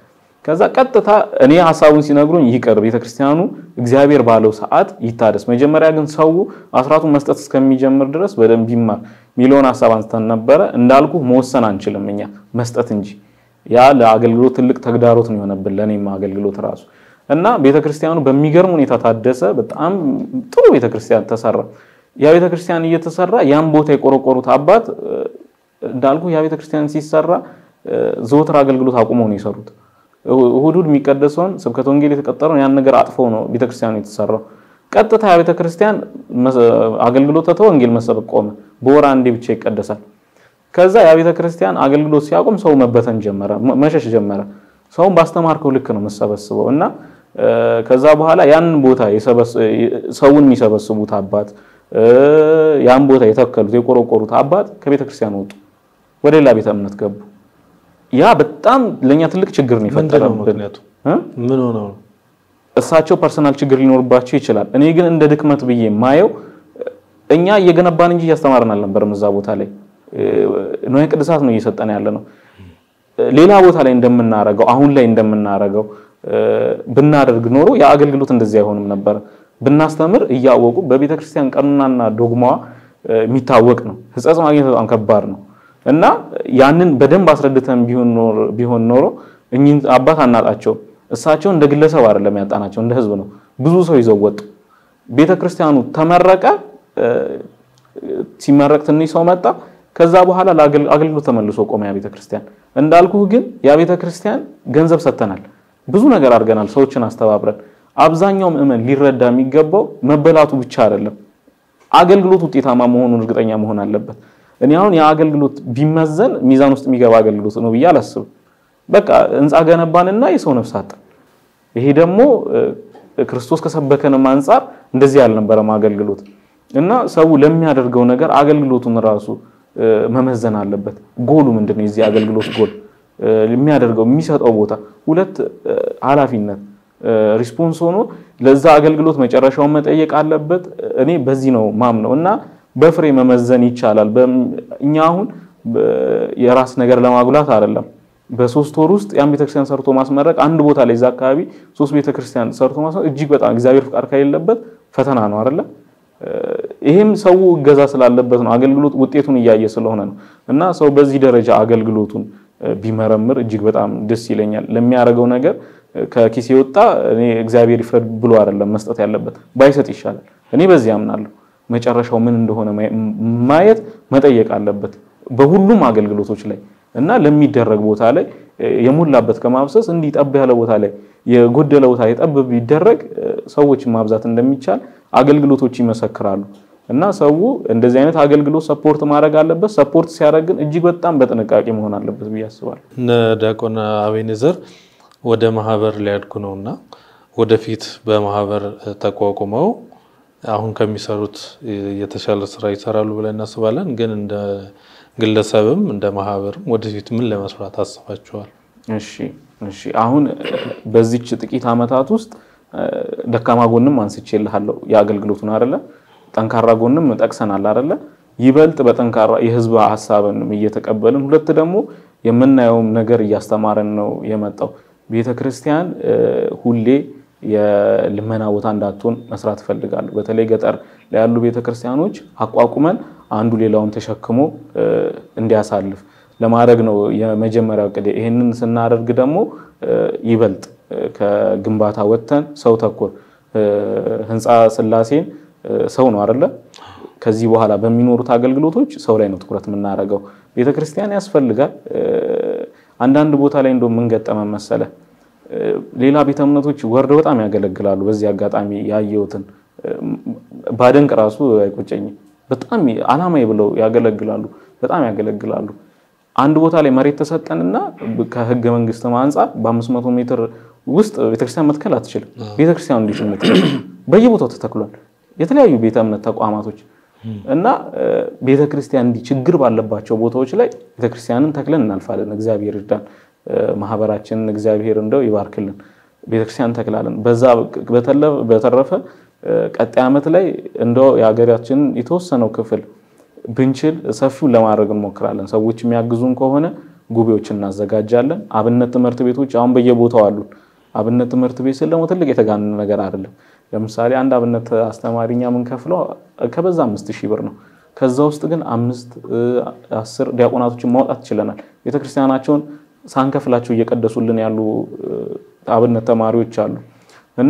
ከዛ ቀጥታ እኔ ሀሳቡን ሲነግሩኝ ይቅር ቤተክርስቲያኑ እግዚአብሔር ባለው ሰዓት ይታደስ፣ መጀመሪያ ግን ሰው አስራቱን መስጠት እስከሚጀምር ድረስ በደንብ ይማር ሚሊዮን ሀሳብ አንስተን ነበረ። እንዳልኩ መወሰን አንችልም እኛ መስጠት እንጂ ያ ለአገልግሎት ትልቅ ተግዳሮት ነው የሆነብን ለእኔም አገልግሎት ራሱ እና ቤተክርስቲያኑ በሚገርም ሁኔታ ታደሰ። በጣም ጥሩ ቤተክርስቲያን ተሰራ። ያ ቤተክርስቲያን እየተሰራ ያን ቦታ የቆረቆሩት አባት እንዳልኩ ያ ቤተክርስቲያን ሲሰራ ዘወትር አገልግሎት አቁመው ነው የሰሩት። እሁድ እሁድ የሚቀደሰውን ስብከተ ወንጌል የተቀጠረውን ያን ነገር አጥፈው ነው ቤተክርስቲያኑ የተሰራው። ቀጥታ ያ ቤተክርስቲያን አገልግሎት ተተው ወንጌል መሰበክ ቆመ። በወር አንዴ ብቻ ይቀደሳል። ከዛ ያ ቤተክርስቲያን አገልግሎት ሲያቆም ሰው መበተን ጀመረ፣ መሸሽ ጀመረ። ሰውን ባስተማርከው ልክ ነው የምሰበስበው እና ከዛ በኋላ ያንን ቦታ ሰውን የሚሰበስቡት አባት ያን ቦታ የተከሉት የቆረቆሩት አባት ከቤተክርስቲያን ወጡ፣ ወደ ሌላ ቤተ እምነት ገቡ። ያ በጣም ለኛ ትልቅ ችግር ነው የፈጠረብን። ምክንያቱ ምን ሆነው ነው? እሳቸው ፐርሰናል ችግር ሊኖርባቸው ይችላል። እኔ ግን እንደ ድክመት ብዬ ማየው እኛ እየገነባን እንጂ እያስተማርን አልነበረም። እዛ ቦታ ላይ ንዋየ ቅድሳት ነው እየሰጠን ያለ ነው። ሌላ ቦታ ላይ እንደምናረገው አሁን ላይ እንደምናረገው ብናደርግ ኖሮ የአገልግሎት እንደዚህ አይሆንም ነበር። ብናስተምር እያወቁ በቤተ ክርስቲያን ቀኖናና ዶግማዋ የሚታወቅ ነው። ሕጸጽ ማግኘት በጣም ከባድ ነው እና ያንን በደንብ አስረድተን ቢሆን ኖሮ እኚህን አባት አናጣቸውም። እሳቸው እንደ ግለሰብ አይደለም ያጣናቸው፣ እንደ ሕዝብ ነው። ብዙ ሰው ይዘው ወጡ። ቤተ ክርስቲያኑ ተመረቀ። ሲመረቅ ትንሽ ሰው መጣ። ከዛ በኋላ አገልግሎት ተመልሶ ቆመ ያ ቤተ ክርስቲያን። እንዳልኩህ ግን ያ ቤተ ክርስቲያን ገንዘብ ሰጥተናል፣ ብዙ ነገር አድርገናል፣ ሰዎችን አስተባብረን። አብዛኛው ምዕመን ሊረዳ የሚገባው መበላቱ ብቻ አይደለም፣ አገልግሎት ውጤታማ መሆኑን እርግጠኛ መሆን አለበት። እኔ አሁን የአገልግሎት ቢመዘን ሚዛን ውስጥ የሚገባ አገልግሎት ነው ብዬ አላስብም። በቃ ህንፃ ገነባንና የሰው ነፍስ አጣን። ይሄ ደግሞ ክርስቶስ ከሰበከንም አንጻር እንደዚህ ያልነበረም አገልግሎት እና ሰው ለሚያደርገው ነገር አገልግሎቱን ራሱ መመዘን አለበት። ጎሉ ምንድን ነው? የዚህ አገልግሎት ጎል የሚያደርገው የሚሰጠው ቦታ ሁለት ኃላፊነት ሪስፖንስ ሆኖ ለዛ አገልግሎት መጨረሻውን መጠየቅ አለበት። እኔ በዚህ ነው ማምነው እና በፍሬ መመዘን ይቻላል። እኛ አሁን የራስ ነገር ለማጉላት አይደለም። በሶስት ወር ውስጥ ያን ቤተክርስቲያን ሰርቶ ማስመረቅ አንድ ቦታ ላይ እዛ አካባቢ ሶስት ቤተክርስቲያን ሰርቶ ማስመረቅ እጅግ በጣም እግዚአብሔር ፍቃድ ከሌለበት ፈተና ነው አይደለ? ይሄም ሰው እገዛ ስላለበት ነው። አገልግሎት ውጤቱን እያየ ስለሆነ ነው። እና ሰው በዚህ ደረጃ አገልግሎቱን ቢመረምር እጅግ በጣም ደስ ይለኛል። ለሚያደርገው ነገር ከኪስ የወጣ እኔ እግዚአብሔር ይፍረድ ብሎ አይደለም መስጠት ያለበት፣ ባይሰጥ ይሻላል። እኔ በዚህ አምናለሁ። መጨረሻው ምን እንደሆነ ማየት መጠየቅ አለበት በሁሉም አገልግሎቶች ላይ እና ለሚደረግ ቦታ ላይ የሞላበት ከማብሰስ እንዲህ ጠብ ያለ ቦታ ላይ የጎደለ ቦታ ላይ ጠብ ቢደረግ ሰዎችን ማብዛት እንደሚቻል አገልግሎቶች ይመሰክራሉ። እና ሰው እንደዚህ አይነት አገልግሎት ሰፖርት ማድረግ አለበት። ሰፖርት ሲያደርግ ግን እጅግ በጣም በጥንቃቄ መሆን አለበት ብዬ አስባለሁ። እነ ዲያቆን አቤኔዘር ወደ ማህበር ሊያድጉ ነው እና ወደፊት በማህበር ተቋቁመው አሁን ከሚሰሩት የተሻለ ስራ ይሰራሉ ብለን እናስባለን። ግን እንደ ግለሰብም እንደ ማህበርም ወደፊት ምን ለመስራት አስባችኋል? እሺ እሺ። አሁን በዚች ጥቂት ዓመታት ውስጥ ደካማ ጎንም አንስቼልሃለሁ የአገልግሎቱን አይደለ ጠንካራ ጎንም ጠቅሰናል አይደለ ይበልጥ በጠንካራ የህዝብ ሀሳብን እየተቀበልን ሁለት ደግሞ የምናየውም ነገር እያስተማረን ነው የመጣው ቤተ ክርስቲያን ሁሌ የልመና ቦታ እንዳትሆን መስራት እፈልጋለሁ። በተለይ ገጠር ላይ ያሉ ቤተ ክርስቲያኖች አቋቁመን አንዱ ሌላውን ተሸክሞ እንዲያሳልፍ ለማድረግ ነው የመጀመሪያው እቅዴ። ይህንን ስናደርግ ደግሞ ይበልጥ ከግንባታ ወጥተን ሰው ተኮር ህንፃ ስላሴን ሰው ነው አይደለ? ከዚህ በኋላ በሚኖሩት አገልግሎቶች ሰው ላይ ነው ትኩረት የምናደርገው። ቤተክርስቲያን ያስፈልጋል። አንዳንድ ቦታ ላይ እንደው ምን ገጠመን መሰለ፣ ሌላ ቤተ እምነቶች ወርደው በጣም ያገለግላሉ። በዚህ አጋጣሚ ያየሁትን ባደንቅ ራሱ አይቆጨኝም። በጣም አላማዬ ብለው ያገለግላሉ፣ በጣም ያገለግላሉ። አንድ ቦታ ላይ መሬት ተሰጠንና ከህገ መንግስት አንጻር በ500 ሜትር ውስጥ ቤተክርስቲያን መትከል አትችልም። ቤተክርስቲያኑ እንዴት ነው በየቦታው ተተክሏል። የተለያዩ ቤተ እምነት ተቋማቶች እና ቤተክርስቲያን እንዲህ ችግር ባለባቸው ቦታዎች ላይ ቤተክርስቲያንን ተክለን እናልፋለን። እግዚአብሔር ይርዳን። ማህበራችንን እግዚአብሔር እንደው ይባርክልን። ቤተክርስቲያን ተክላለን። በዛ በተረፈ ቀጣይ ዓመት ላይ እንደው የሀገራችንን የተወሰነው ክፍል ብንችል ሰፊውን ለማድረግ እንሞክራለን። ሰዎች የሚያግዙን ከሆነ ጉባኤዎች እናዘጋጃለን። አብነት ትምህርት ቤቶች አሁን በየቦታው አሉን። አብነት ትምህርት ቤት ስል ደግሞ ትልቅ የተጋነነ ነገር አይደለም። ለምሳሌ አንድ አብነት አስተማሪኛ የምንከፍለው ከበዛ አምስት ሺህ ብር ነው። ከዛ ውስጥ ግን አምስት አስር ዲያቆናቶችን ማውጣት ችለናል። ቤተክርስቲያናቸውን ሳንከፍላቸው እየቀደሱልን ያሉ አብነት ተማሪዎች አሉ እና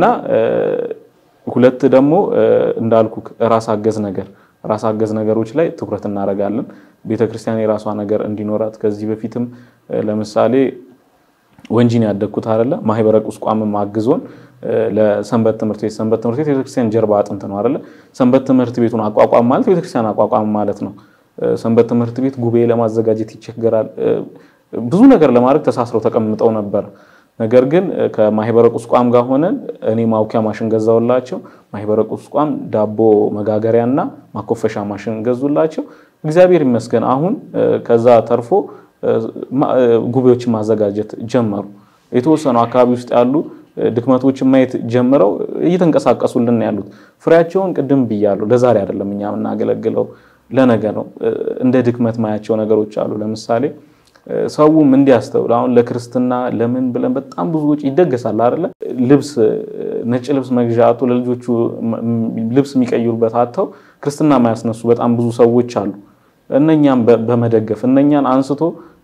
ሁለት ደግሞ እንዳልኩ ራስ አገዝ ነገር ራስ አገዝ ነገሮች ላይ ትኩረት እናደርጋለን። ቤተክርስቲያን የራሷ ነገር እንዲኖራት ከዚህ በፊትም ለምሳሌ ወንጂን ያደግኩት አይደለ ማህበረ ቁስቋምም አግዞን ለሰንበት ትምህርት ቤት ሰንበት ትምህርት ቤት ቤተክርስቲያን ጀርባ አጥንት ነው አይደለ ሰንበት ትምህርት ቤቱን አቋቋም ማለት ቤተክርስቲያን አቋቋም ማለት ነው። ሰንበት ትምህርት ቤት ጉባኤ ለማዘጋጀት ይቸገራል። ብዙ ነገር ለማድረግ ተሳስረው ተቀምጠው ነበር። ነገር ግን ከማህበረ ቁስቋም ጋር ሆነን እኔ ማውኪያ ማሽን ገዛውላቸው። ማህበረ ቁስቋም ዳቦ መጋገሪያና ማኮፈሻ ማሽን ገዙላቸው። እግዚአብሔር ይመስገን አሁን ከዛ ተርፎ ጉባኤዎችን ማዘጋጀት ጀመሩ። የተወሰኑ አካባቢ ውስጥ ያሉ ድክመቶችን ማየት ጀምረው እየተንቀሳቀሱልን ያሉት ፍሬያቸውን ቅድም ብያለሁ። ለዛሬ አይደለም እኛ የምናገለግለው ለነገ ነው። እንደ ድክመት ማያቸው ነገሮች አሉ። ለምሳሌ ሰውም እንዲያስተውል አሁን ለክርስትና ለምን ብለን በጣም ብዙ ወጪ ይደገሳል አይደለ? ልብስ ነጭ ልብስ መግዣ አቶ ለልጆቹ ልብስ የሚቀይሩበት አጥተው ክርስትና ማያስነሱ በጣም ብዙ ሰዎች አሉ። እነኛም በመደገፍ እነኛን አንስቶ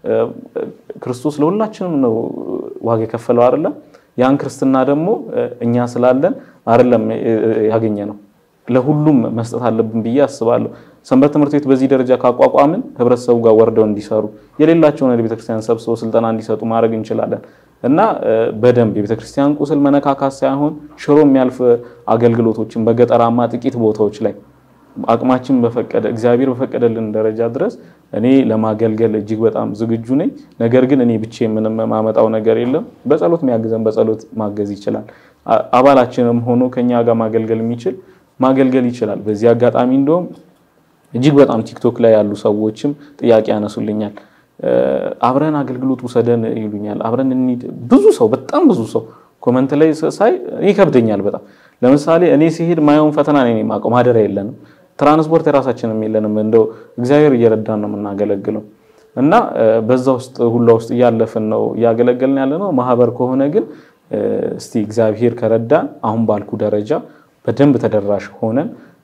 ክርስቶስ ለሁላችንም ነው ዋጋ የከፈለው አይደለም? ያን ክርስትና ደግሞ እኛ ስላለን አይደለም ያገኘ ነው ለሁሉም መስጠት አለብን ብዬ አስባለሁ። ሰንበት ትምህርት ቤት በዚህ ደረጃ ካቋቋምን ህብረተሰቡ ጋር ወርደው እንዲሰሩ የሌላቸውን ቤተክርስቲያን ሰብስበው ስልጠና እንዲሰጡ ማድረግ እንችላለን እና በደንብ የቤተክርስቲያን ቁስል መነካካት ሳይሆን ሽሮ የሚያልፍ አገልግሎቶችን በገጠራማ ጥቂት ቦታዎች ላይ አቅማችን በፈቀደ እግዚአብሔር በፈቀደልን ደረጃ ድረስ እኔ ለማገልገል እጅግ በጣም ዝግጁ ነኝ። ነገር ግን እኔ ብቻ ምንም የማመጣው ነገር የለም። በጸሎት የሚያግዘን በጸሎት ማገዝ ይችላል። አባላችንም ሆኖ ከኛ ጋር ማገልገል የሚችል ማገልገል ይችላል። በዚህ አጋጣሚ እንደውም እጅግ በጣም ቲክቶክ ላይ ያሉ ሰዎችም ጥያቄ ያነሱልኛል። አብረን አገልግሎት ውሰደን ይሉኛል። አብረን እንሂድ። ብዙ ሰው በጣም ብዙ ሰው ኮመንት ላይ ሳይ ይከብደኛል በጣም ለምሳሌ እኔ ሲሄድ ማየውን ፈተና ነው የማውቀው። ማደሪያ የለንም፣ ትራንስፖርት የራሳችንም የለንም። እንደው እግዚአብሔር እየረዳን ነው የምናገለግለው እና በዛ ውስጥ ሁላ ውስጥ እያለፍን ነው እያገለገልን ያለ ነው። ማህበር ከሆነ ግን እስቲ እግዚአብሔር ከረዳን አሁን ባልኩ ደረጃ በደንብ ተደራሽ ሆነን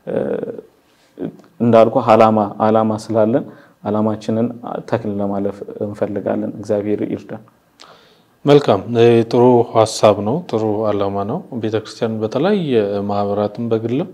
እንዳልኩ አላማ አላማ ስላለን አላማችንን ተክል ለማለፍ እንፈልጋለን። እግዚአብሔር ይርዳን። መልካም ጥሩ ሀሳብ ነው። ጥሩ አላማ ነው። ቤተክርስቲያን በተለያየ ማህበራትም በግልም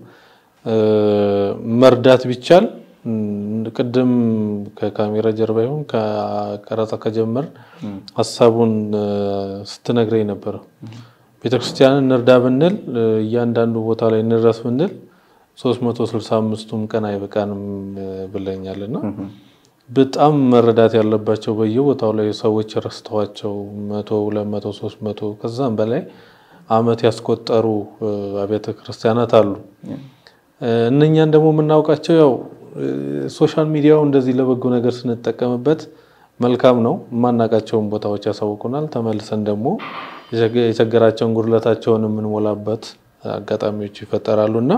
መርዳት ቢቻል ቅድም ከካሜራ ጀርባ ይሁን ከቀረጻ ከጀመር ሀሳቡን ስትነግረኝ ነበረ። ቤተክርስቲያንን እንርዳ ብንል እያንዳንዱ ቦታ ላይ እንድረስ ብንል 365ቱም ቀን አይበቃንም ብለኛልና በጣም መረዳት ያለባቸው በየቦታው ላይ ሰዎች ረስተዋቸው መቶ ሁለት መቶ ሶስት መቶ ከዛም በላይ ዓመት ያስቆጠሩ አብያተ ክርስቲያናት አሉ። እነኛን ደግሞ የምናውቃቸው ያው ሶሻል ሚዲያው እንደዚህ ለበጎ ነገር ስንጠቀምበት መልካም ነው። የማናውቃቸውን ቦታዎች ያሳውቁናል። ተመልሰን ደግሞ የቸገራቸውን ጉድለታቸውን የምንሞላበት አጋጣሚዎች ይፈጠራሉ እና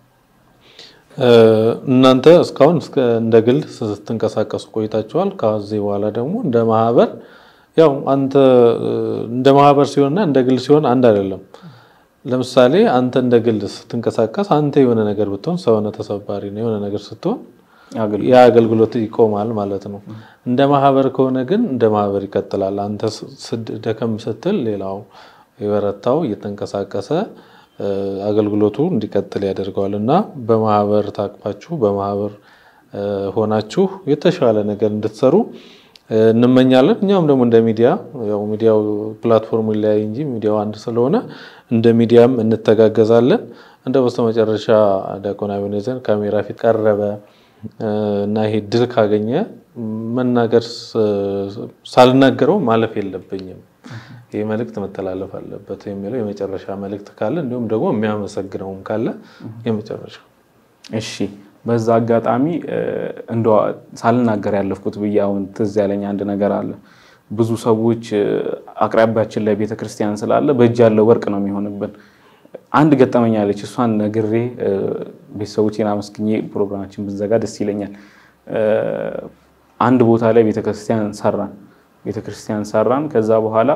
እናንተ እስካሁን እንደ ግል ስትንቀሳቀሱ ቆይታችኋል። ከዚህ በኋላ ደግሞ እንደ ማህበር ያው አንተ እንደ ማህበር ሲሆንና እንደ ግል ሲሆን አንድ አይደለም። ለምሳሌ አንተ እንደ ግል ስትንቀሳቀስ አንተ የሆነ ነገር ብትሆን ሰውነ ተሰባሪ ነው የሆነ ነገር ስትሆን ያ አገልግሎት ይቆማል ማለት ነው። እንደ ማህበር ከሆነ ግን እንደ ማህበር ይቀጥላል። አንተ ደከም ስትል ሌላው የበረታው እየተንቀሳቀሰ አገልግሎቱ እንዲቀጥል ያደርገዋል እና በማህበር ታቅፋችሁ በማህበር ሆናችሁ የተሻለ ነገር እንድትሰሩ እንመኛለን። እኛም ደግሞ እንደ ሚዲያ ያው ሚዲያው ፕላትፎርሙ ይለያይ እንጂ ሚዲያው አንድ ስለሆነ እንደ ሚዲያም እንተጋገዛለን። እንደ በስተመጨረሻ ዲያቆን አቤኔዘር ካሜራ ፊት ቀረበ እና ይሄ ድል ካገኘ መናገር ሳልናገረው ማለፍ የለብኝም ይህ መልእክት መተላለፍ አለበት የሚለው የመጨረሻ መልእክት ካለ እንዲሁም ደግሞ የሚያመሰግነውም ካለ የመጨረሻ እሺ በዛ አጋጣሚ እንደ ሳልናገር ያለፍኩት ብዬ አሁን ትዝ ያለኝ አንድ ነገር አለ። ብዙ ሰዎች አቅራቢያችን ላይ ቤተክርስቲያን ስላለ በእጅ ያለ ወርቅ ነው የሚሆንብን። አንድ ገጠመኝ አለች። እሷን ነግሬ ቤተሰቦቼን አመስግኜ ፕሮግራማችን ብንዘጋ ደስ ይለኛል። አንድ ቦታ ላይ ቤተክርስቲያን ሰራን ቤተክርስቲያን ሰራን። ከዛ በኋላ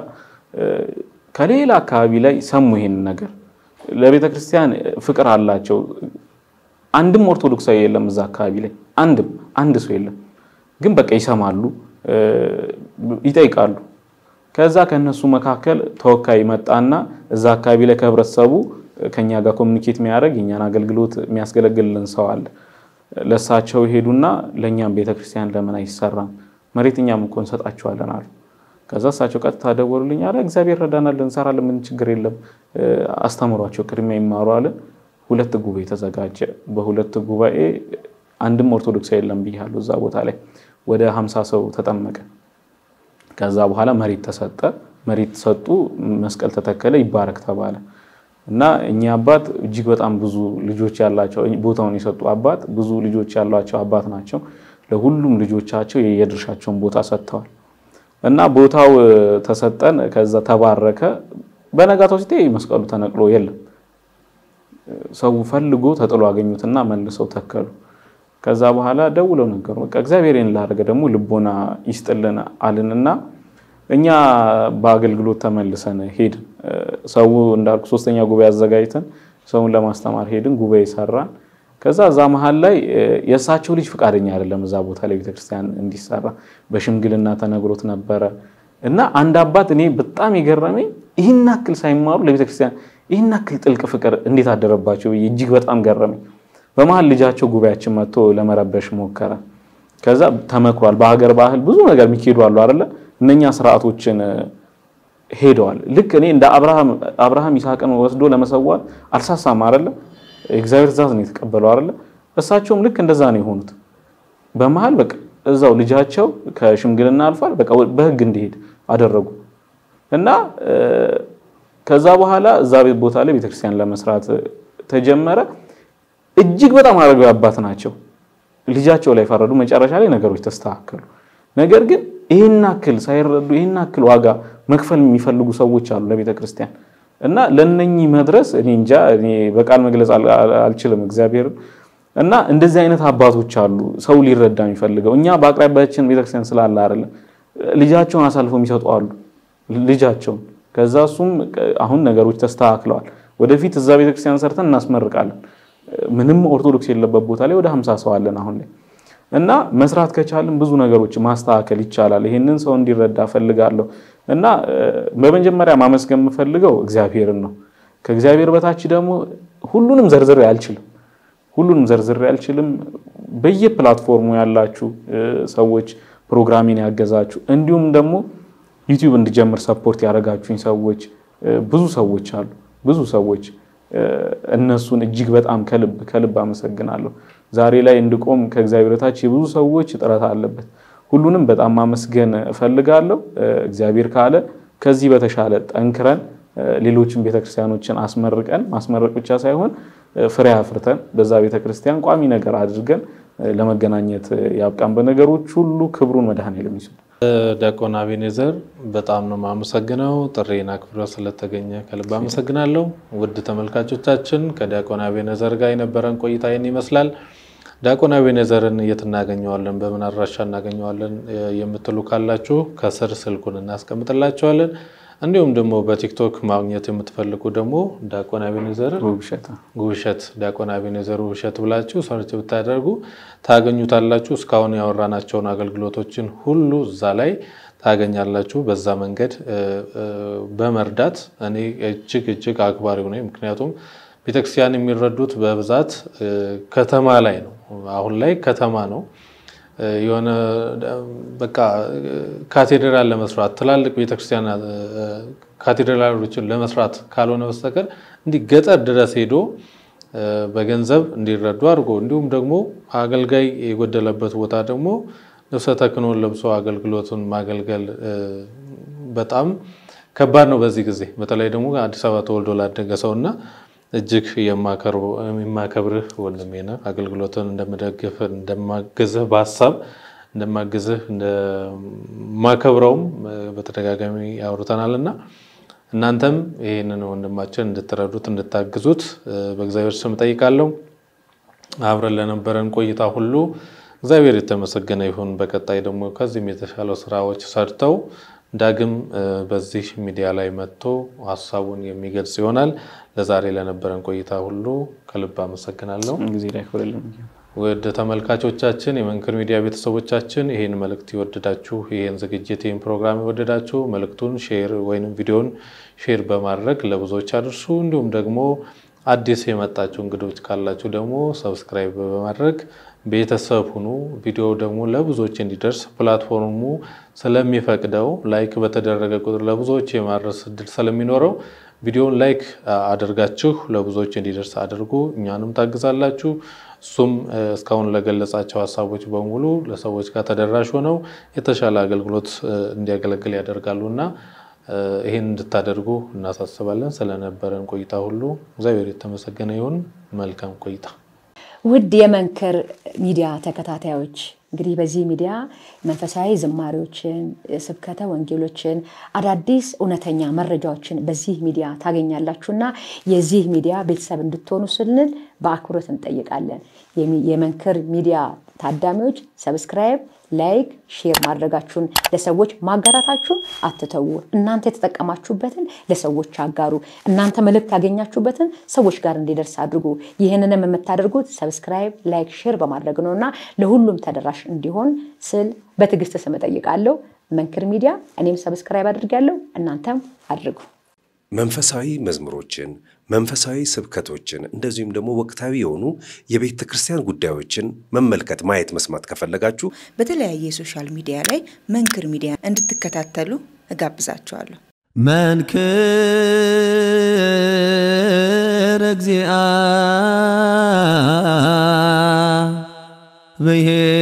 ከሌላ አካባቢ ላይ ሰሙ ይሄንን ነገር ለቤተክርስቲያን ፍቅር አላቸው። አንድም ኦርቶዶክሳዊ የለም እዛ አካባቢ ላይ አንድም አንድ ሰው የለም። ግን በቃ ይሰማሉ፣ ይጠይቃሉ። ከዛ ከነሱ መካከል ተወካይ መጣና እዛ አካባቢ ላይ ከህብረተሰቡ ከኛ ጋር ኮሚኒኬት የሚያደርግ የኛን አገልግሎት የሚያስገለግልልን ሰው አለ። ለእሳቸው ሄዱና ለእኛም ቤተክርስቲያን ለምን አይሰራም? መሬት እኛም እኮ እንሰጣቸዋለን አሉ። ከዛ እሳቸው ቀጥታ ደወሉልኝ። አለ እግዚአብሔር ረዳናል፣ እንሰራለን፣ ምን ችግር የለም፣ አስተምሯቸው፣ ቅድሚያ ይማሩ አለን። ሁለት ጉባኤ ተዘጋጀ። በሁለት ጉባኤ አንድም ኦርቶዶክሳዊ የለም ብያለሁ። እዛ ቦታ ላይ ወደ ሀምሳ ሰው ተጠመቀ። ከዛ በኋላ መሬት ተሰጠ። መሬት ሰጡ፣ መስቀል ተተከለ፣ ይባረክ ተባለ እና እኚህ አባት እጅግ በጣም ብዙ ልጆች ያላቸው ቦታውን የሰጡ አባት ብዙ ልጆች ያሏቸው አባት ናቸው። ለሁሉም ልጆቻቸው የድርሻቸውን ቦታ ሰጥተዋል። እና ቦታው ተሰጠን። ከዛ ተባረከ። በነጋታው ሲቴ መስቀሉ ተነቅሎ የለም። ሰው ፈልጎ ተጥሎ አገኙትና መልሰው ተከሉ። ከዛ በኋላ ደውለው ነገሩ በቃ እግዚአብሔርን ላደረገ ደግሞ ልቦና ይስጥልን አልንና እኛ በአገልግሎት ተመልሰን ሄድን። ሰው እንዳልኩ ሶስተኛ ጉባኤ አዘጋጅተን ሰውን ለማስተማር ሄድን። ጉባኤ ሰራን። ከዛ እዛ መሀል ላይ የእሳቸው ልጅ ፈቃደኛ አይደለም እዛ ቦታ ላይ ቤተክርስቲያን እንዲሰራ በሽምግልና ተነግሮት ነበረ እና አንድ አባት እኔ በጣም የገረመኝ ይህን ያክል ሳይማሩ ለቤተክርስቲያን ይህን ያክል ጥልቅ ፍቅር እንዴት አደረባቸው ብዬ እጅግ በጣም ገረመኝ። በመሀል ልጃቸው ጉባኤያችን መጥቶ ለመረበሽ ሞከረ። ከዛ ተመክሯል። በሀገር ባህል ብዙ ነገር የሚካሄዱ አሉ አይደለ? እነኛ ስርዓቶችን ሄደዋል። ልክ እኔ እንደ አብርሃም ይስሐቅን ወስዶ ለመሰዋት አልሳሳም አይደለ? እግዚአብሔር ትእዛዝ ነው የተቀበለው አይደለ? እሳቸውም ልክ እንደዛ ነው የሆኑት። በመሀል በቃ እዛው ልጃቸው ከሽምግልና አልፏል። በቃ በህግ እንዲሄድ አደረጉ እና ከዛ በኋላ እዛ ቦታ ላይ ቤተክርስቲያን ለመስራት ተጀመረ። እጅግ በጣም አረጋዊ አባት ናቸው። ልጃቸው ላይ ፈረዱ። መጨረሻ ላይ ነገሮች ተስተካከሉ። ነገር ግን ይህን አክል ሳይረዱ ይህን አክል ዋጋ መክፈል የሚፈልጉ ሰዎች አሉ ለቤተ ክርስቲያን እና ለነኚህ መድረስ እኔ እንጃ እኔ በቃል መግለጽ አልችልም እግዚአብሔርን እና እንደዚህ አይነት አባቶች አሉ ሰው ሊረዳ የሚፈልገው እኛ በአቅራቢያችን ቤተክርስቲያን ስላለ አይደለም ልጃቸውን አሳልፈው የሚሰጡ አሉ ልጃቸውን ከዛ እሱም አሁን ነገሮች ተስተካክለዋል ወደፊት እዛ ቤተክርስቲያን ሰርተን እናስመርቃለን ምንም ኦርቶዶክስ የለበት ቦታ ላይ ወደ ሀምሳ ሰው አለን አሁን ላይ እና መስራት ከቻልን ብዙ ነገሮች ማስተካከል ይቻላል። ይሄንን ሰው እንዲረዳ ፈልጋለሁ እና በመጀመሪያ ማመስገን የምፈልገው እግዚአብሔርን ነው። ከእግዚአብሔር በታች ደግሞ ሁሉንም ዘርዝሬ አልችልም። ሁሉንም ዘርዝሬ አልችልም። በየፕላትፎርሙ ያላችሁ ሰዎች ፕሮግራሚን ያገዛችሁ፣ እንዲሁም ደግሞ ዩቲዩብ እንዲጀምር ሰፖርት ያደረጋችሁኝ ሰዎች ብዙ ሰዎች አሉ። ብዙ ሰዎች እነሱን እጅግ በጣም ከልብ ከልብ አመሰግናለሁ። ዛሬ ላይ እንድቆም ከእግዚአብሔር በታች የብዙ ሰዎች ጥረት አለበት። ሁሉንም በጣም ማመስገን እፈልጋለሁ። እግዚአብሔር ካለ ከዚህ በተሻለ ጠንክረን ሌሎችን ቤተክርስቲያኖችን አስመርቀን ማስመረቅ ብቻ ሳይሆን ፍሬ አፍርተን በዛ ቤተክርስቲያን ቋሚ ነገር አድርገን ለመገናኘት ያብቃን። በነገሮች ሁሉ ክብሩን መድኃኔዓለም ይስጥ። ዲያቆን አቤኔዘር በጣም ነው የማመሰግነው። ጥሬን አክብረ ስለተገኘ ከልብ አመሰግናለሁ። ውድ ተመልካቾቻችን ከዲያቆን አቤኔዘር ጋር የነበረን ቆይታ ይህን ይመስላል። ዲያቆን አቤኔዘርን የት እናገኘዋለን፣ በምን አድራሻ እናገኘዋለን የምትሉ ካላችሁ ከስር ስልኩን እናስቀምጥላቸዋለን። እንዲሁም ደግሞ በቲክቶክ ማግኘት የምትፈልጉ ደግሞ ዲያቆን አቤኔዘር ውብሸት ዲያቆን አቤኔዘር ውብሸት ብላችሁ ሰርች ብታደርጉ ታገኙታላችሁ። እስካሁን ያወራናቸውን አገልግሎቶችን ሁሉ እዛ ላይ ታገኛላችሁ። በዛ መንገድ በመርዳት እኔ እጅግ እጅግ አክባሪው ነኝ። ምክንያቱም ቤተክርስቲያን የሚረዱት በብዛት ከተማ ላይ ነው። አሁን ላይ ከተማ ነው የሆነ በቃ ካቴድራል ለመስራት ትላልቅ ቤተክርስቲያን ካቴድራሎችን ለመስራት ካልሆነ በስተቀር እንዲህ ገጠር ድረስ ሄዶ በገንዘብ እንዲረዱ አድርጎ እንዲሁም ደግሞ አገልጋይ የጎደለበት ቦታ ደግሞ ልብሰ ተክህኖን ለብሶ አገልግሎቱን ማገልገል በጣም ከባድ ነው በዚህ ጊዜ። በተለይ ደግሞ አዲስ አበባ ተወልዶ ላደገ ሰው እና እጅግ የማከብርህ ወንድሜ ነህ። አገልግሎትን እንደምደግፍ እንደማግዝህ በሀሳብ እንደማግዝህ እንደማከብረውም በተደጋጋሚ ያወሩተናል እና እናንተም ይህንን ወንድማችን እንድትረዱት እንድታግዙት በእግዚአብሔር ስም ጠይቃለሁ። አብረን ለነበረን ቆይታ ሁሉ እግዚአብሔር የተመሰገነ ይሁን። በቀጣይ ደግሞ ከዚህም የተሻለው ስራዎች ሰርተው ዳግም በዚህ ሚዲያ ላይ መጥቶ ሀሳቡን የሚገልጽ ይሆናል። ለዛሬ ለነበረን ቆይታ ሁሉ ከልብ አመሰግናለሁ። ጊዜ ላይ ያክብርልን። ወደ ተመልካቾቻችን የመንክር ሚዲያ ቤተሰቦቻችን ይህን መልእክት የወደዳችሁ ይህን ዝግጅት ይህን ፕሮግራም የወደዳችሁ መልእክቱን ሼር ወይም ቪዲዮን ሼር በማድረግ ለብዙዎች አድርሱ። እንዲሁም ደግሞ አዲስ የመጣችሁ እንግዶች ካላችሁ ደግሞ ሰብስክራይብ በማድረግ ቤተሰብ ሁኑ። ቪዲዮ ደግሞ ለብዙዎች እንዲደርስ ፕላትፎርሙ ስለሚፈቅደው ላይክ በተደረገ ቁጥር ለብዙዎች የማድረስ እድል ስለሚኖረው ቪዲዮን ላይክ አድርጋችሁ ለብዙዎች እንዲደርስ አድርጉ። እኛንም ታግዛላችሁ። እሱም እስካሁን ለገለጻቸው ሀሳቦች በሙሉ ለሰዎች ጋር ተደራሽ ሆነው የተሻለ አገልግሎት እንዲያገለግል ያደርጋሉ እና ይህን እንድታደርጉ እናሳስባለን። ስለነበረን ቆይታ ሁሉ እግዚአብሔር የተመሰገነ ይሁን። መልካም ቆይታ። ውድ የመንክር ሚዲያ ተከታታዮች እንግዲህ በዚህ ሚዲያ መንፈሳዊ ዝማሬዎችን፣ ስብከተ ወንጌሎችን፣ አዳዲስ እውነተኛ መረጃዎችን በዚህ ሚዲያ ታገኛላችሁና የዚህ ሚዲያ ቤተሰብ እንድትሆኑ ስንል በአክብሮት እንጠይቃለን። የመንክር ሚዲያ ታዳሚዎች ሰብስክራይብ፣ ላይክ፣ ሼር ማድረጋችሁን ለሰዎች ማጋራታችሁን አትተዉ። እናንተ የተጠቀማችሁበትን ለሰዎች አጋሩ። እናንተ መልእክት ያገኛችሁበትን ሰዎች ጋር እንዲደርስ አድርጉ። ይህንንም የምታደርጉት ሰብስክራይብ፣ ላይክ፣ ሼር በማድረግ ነው እና ለሁሉም ተደራሽ እንዲሆን ስል በትዕግስት ስም እጠይቃለሁ። መንክር ሚዲያ እኔም ሰብስክራይብ አድርጋለሁ፣ እናንተም አድርጉ። መንፈሳዊ መዝሙሮችን፣ መንፈሳዊ ስብከቶችን እንደዚሁም ደግሞ ወቅታዊ የሆኑ የቤተ ክርስቲያን ጉዳዮችን መመልከት፣ ማየት፣ መስማት ከፈለጋችሁ በተለያየ የሶሻል ሚዲያ ላይ መንክር ሚዲያ እንድትከታተሉ እጋብዛችኋለሁ። መንክር እግዚአ ብሔር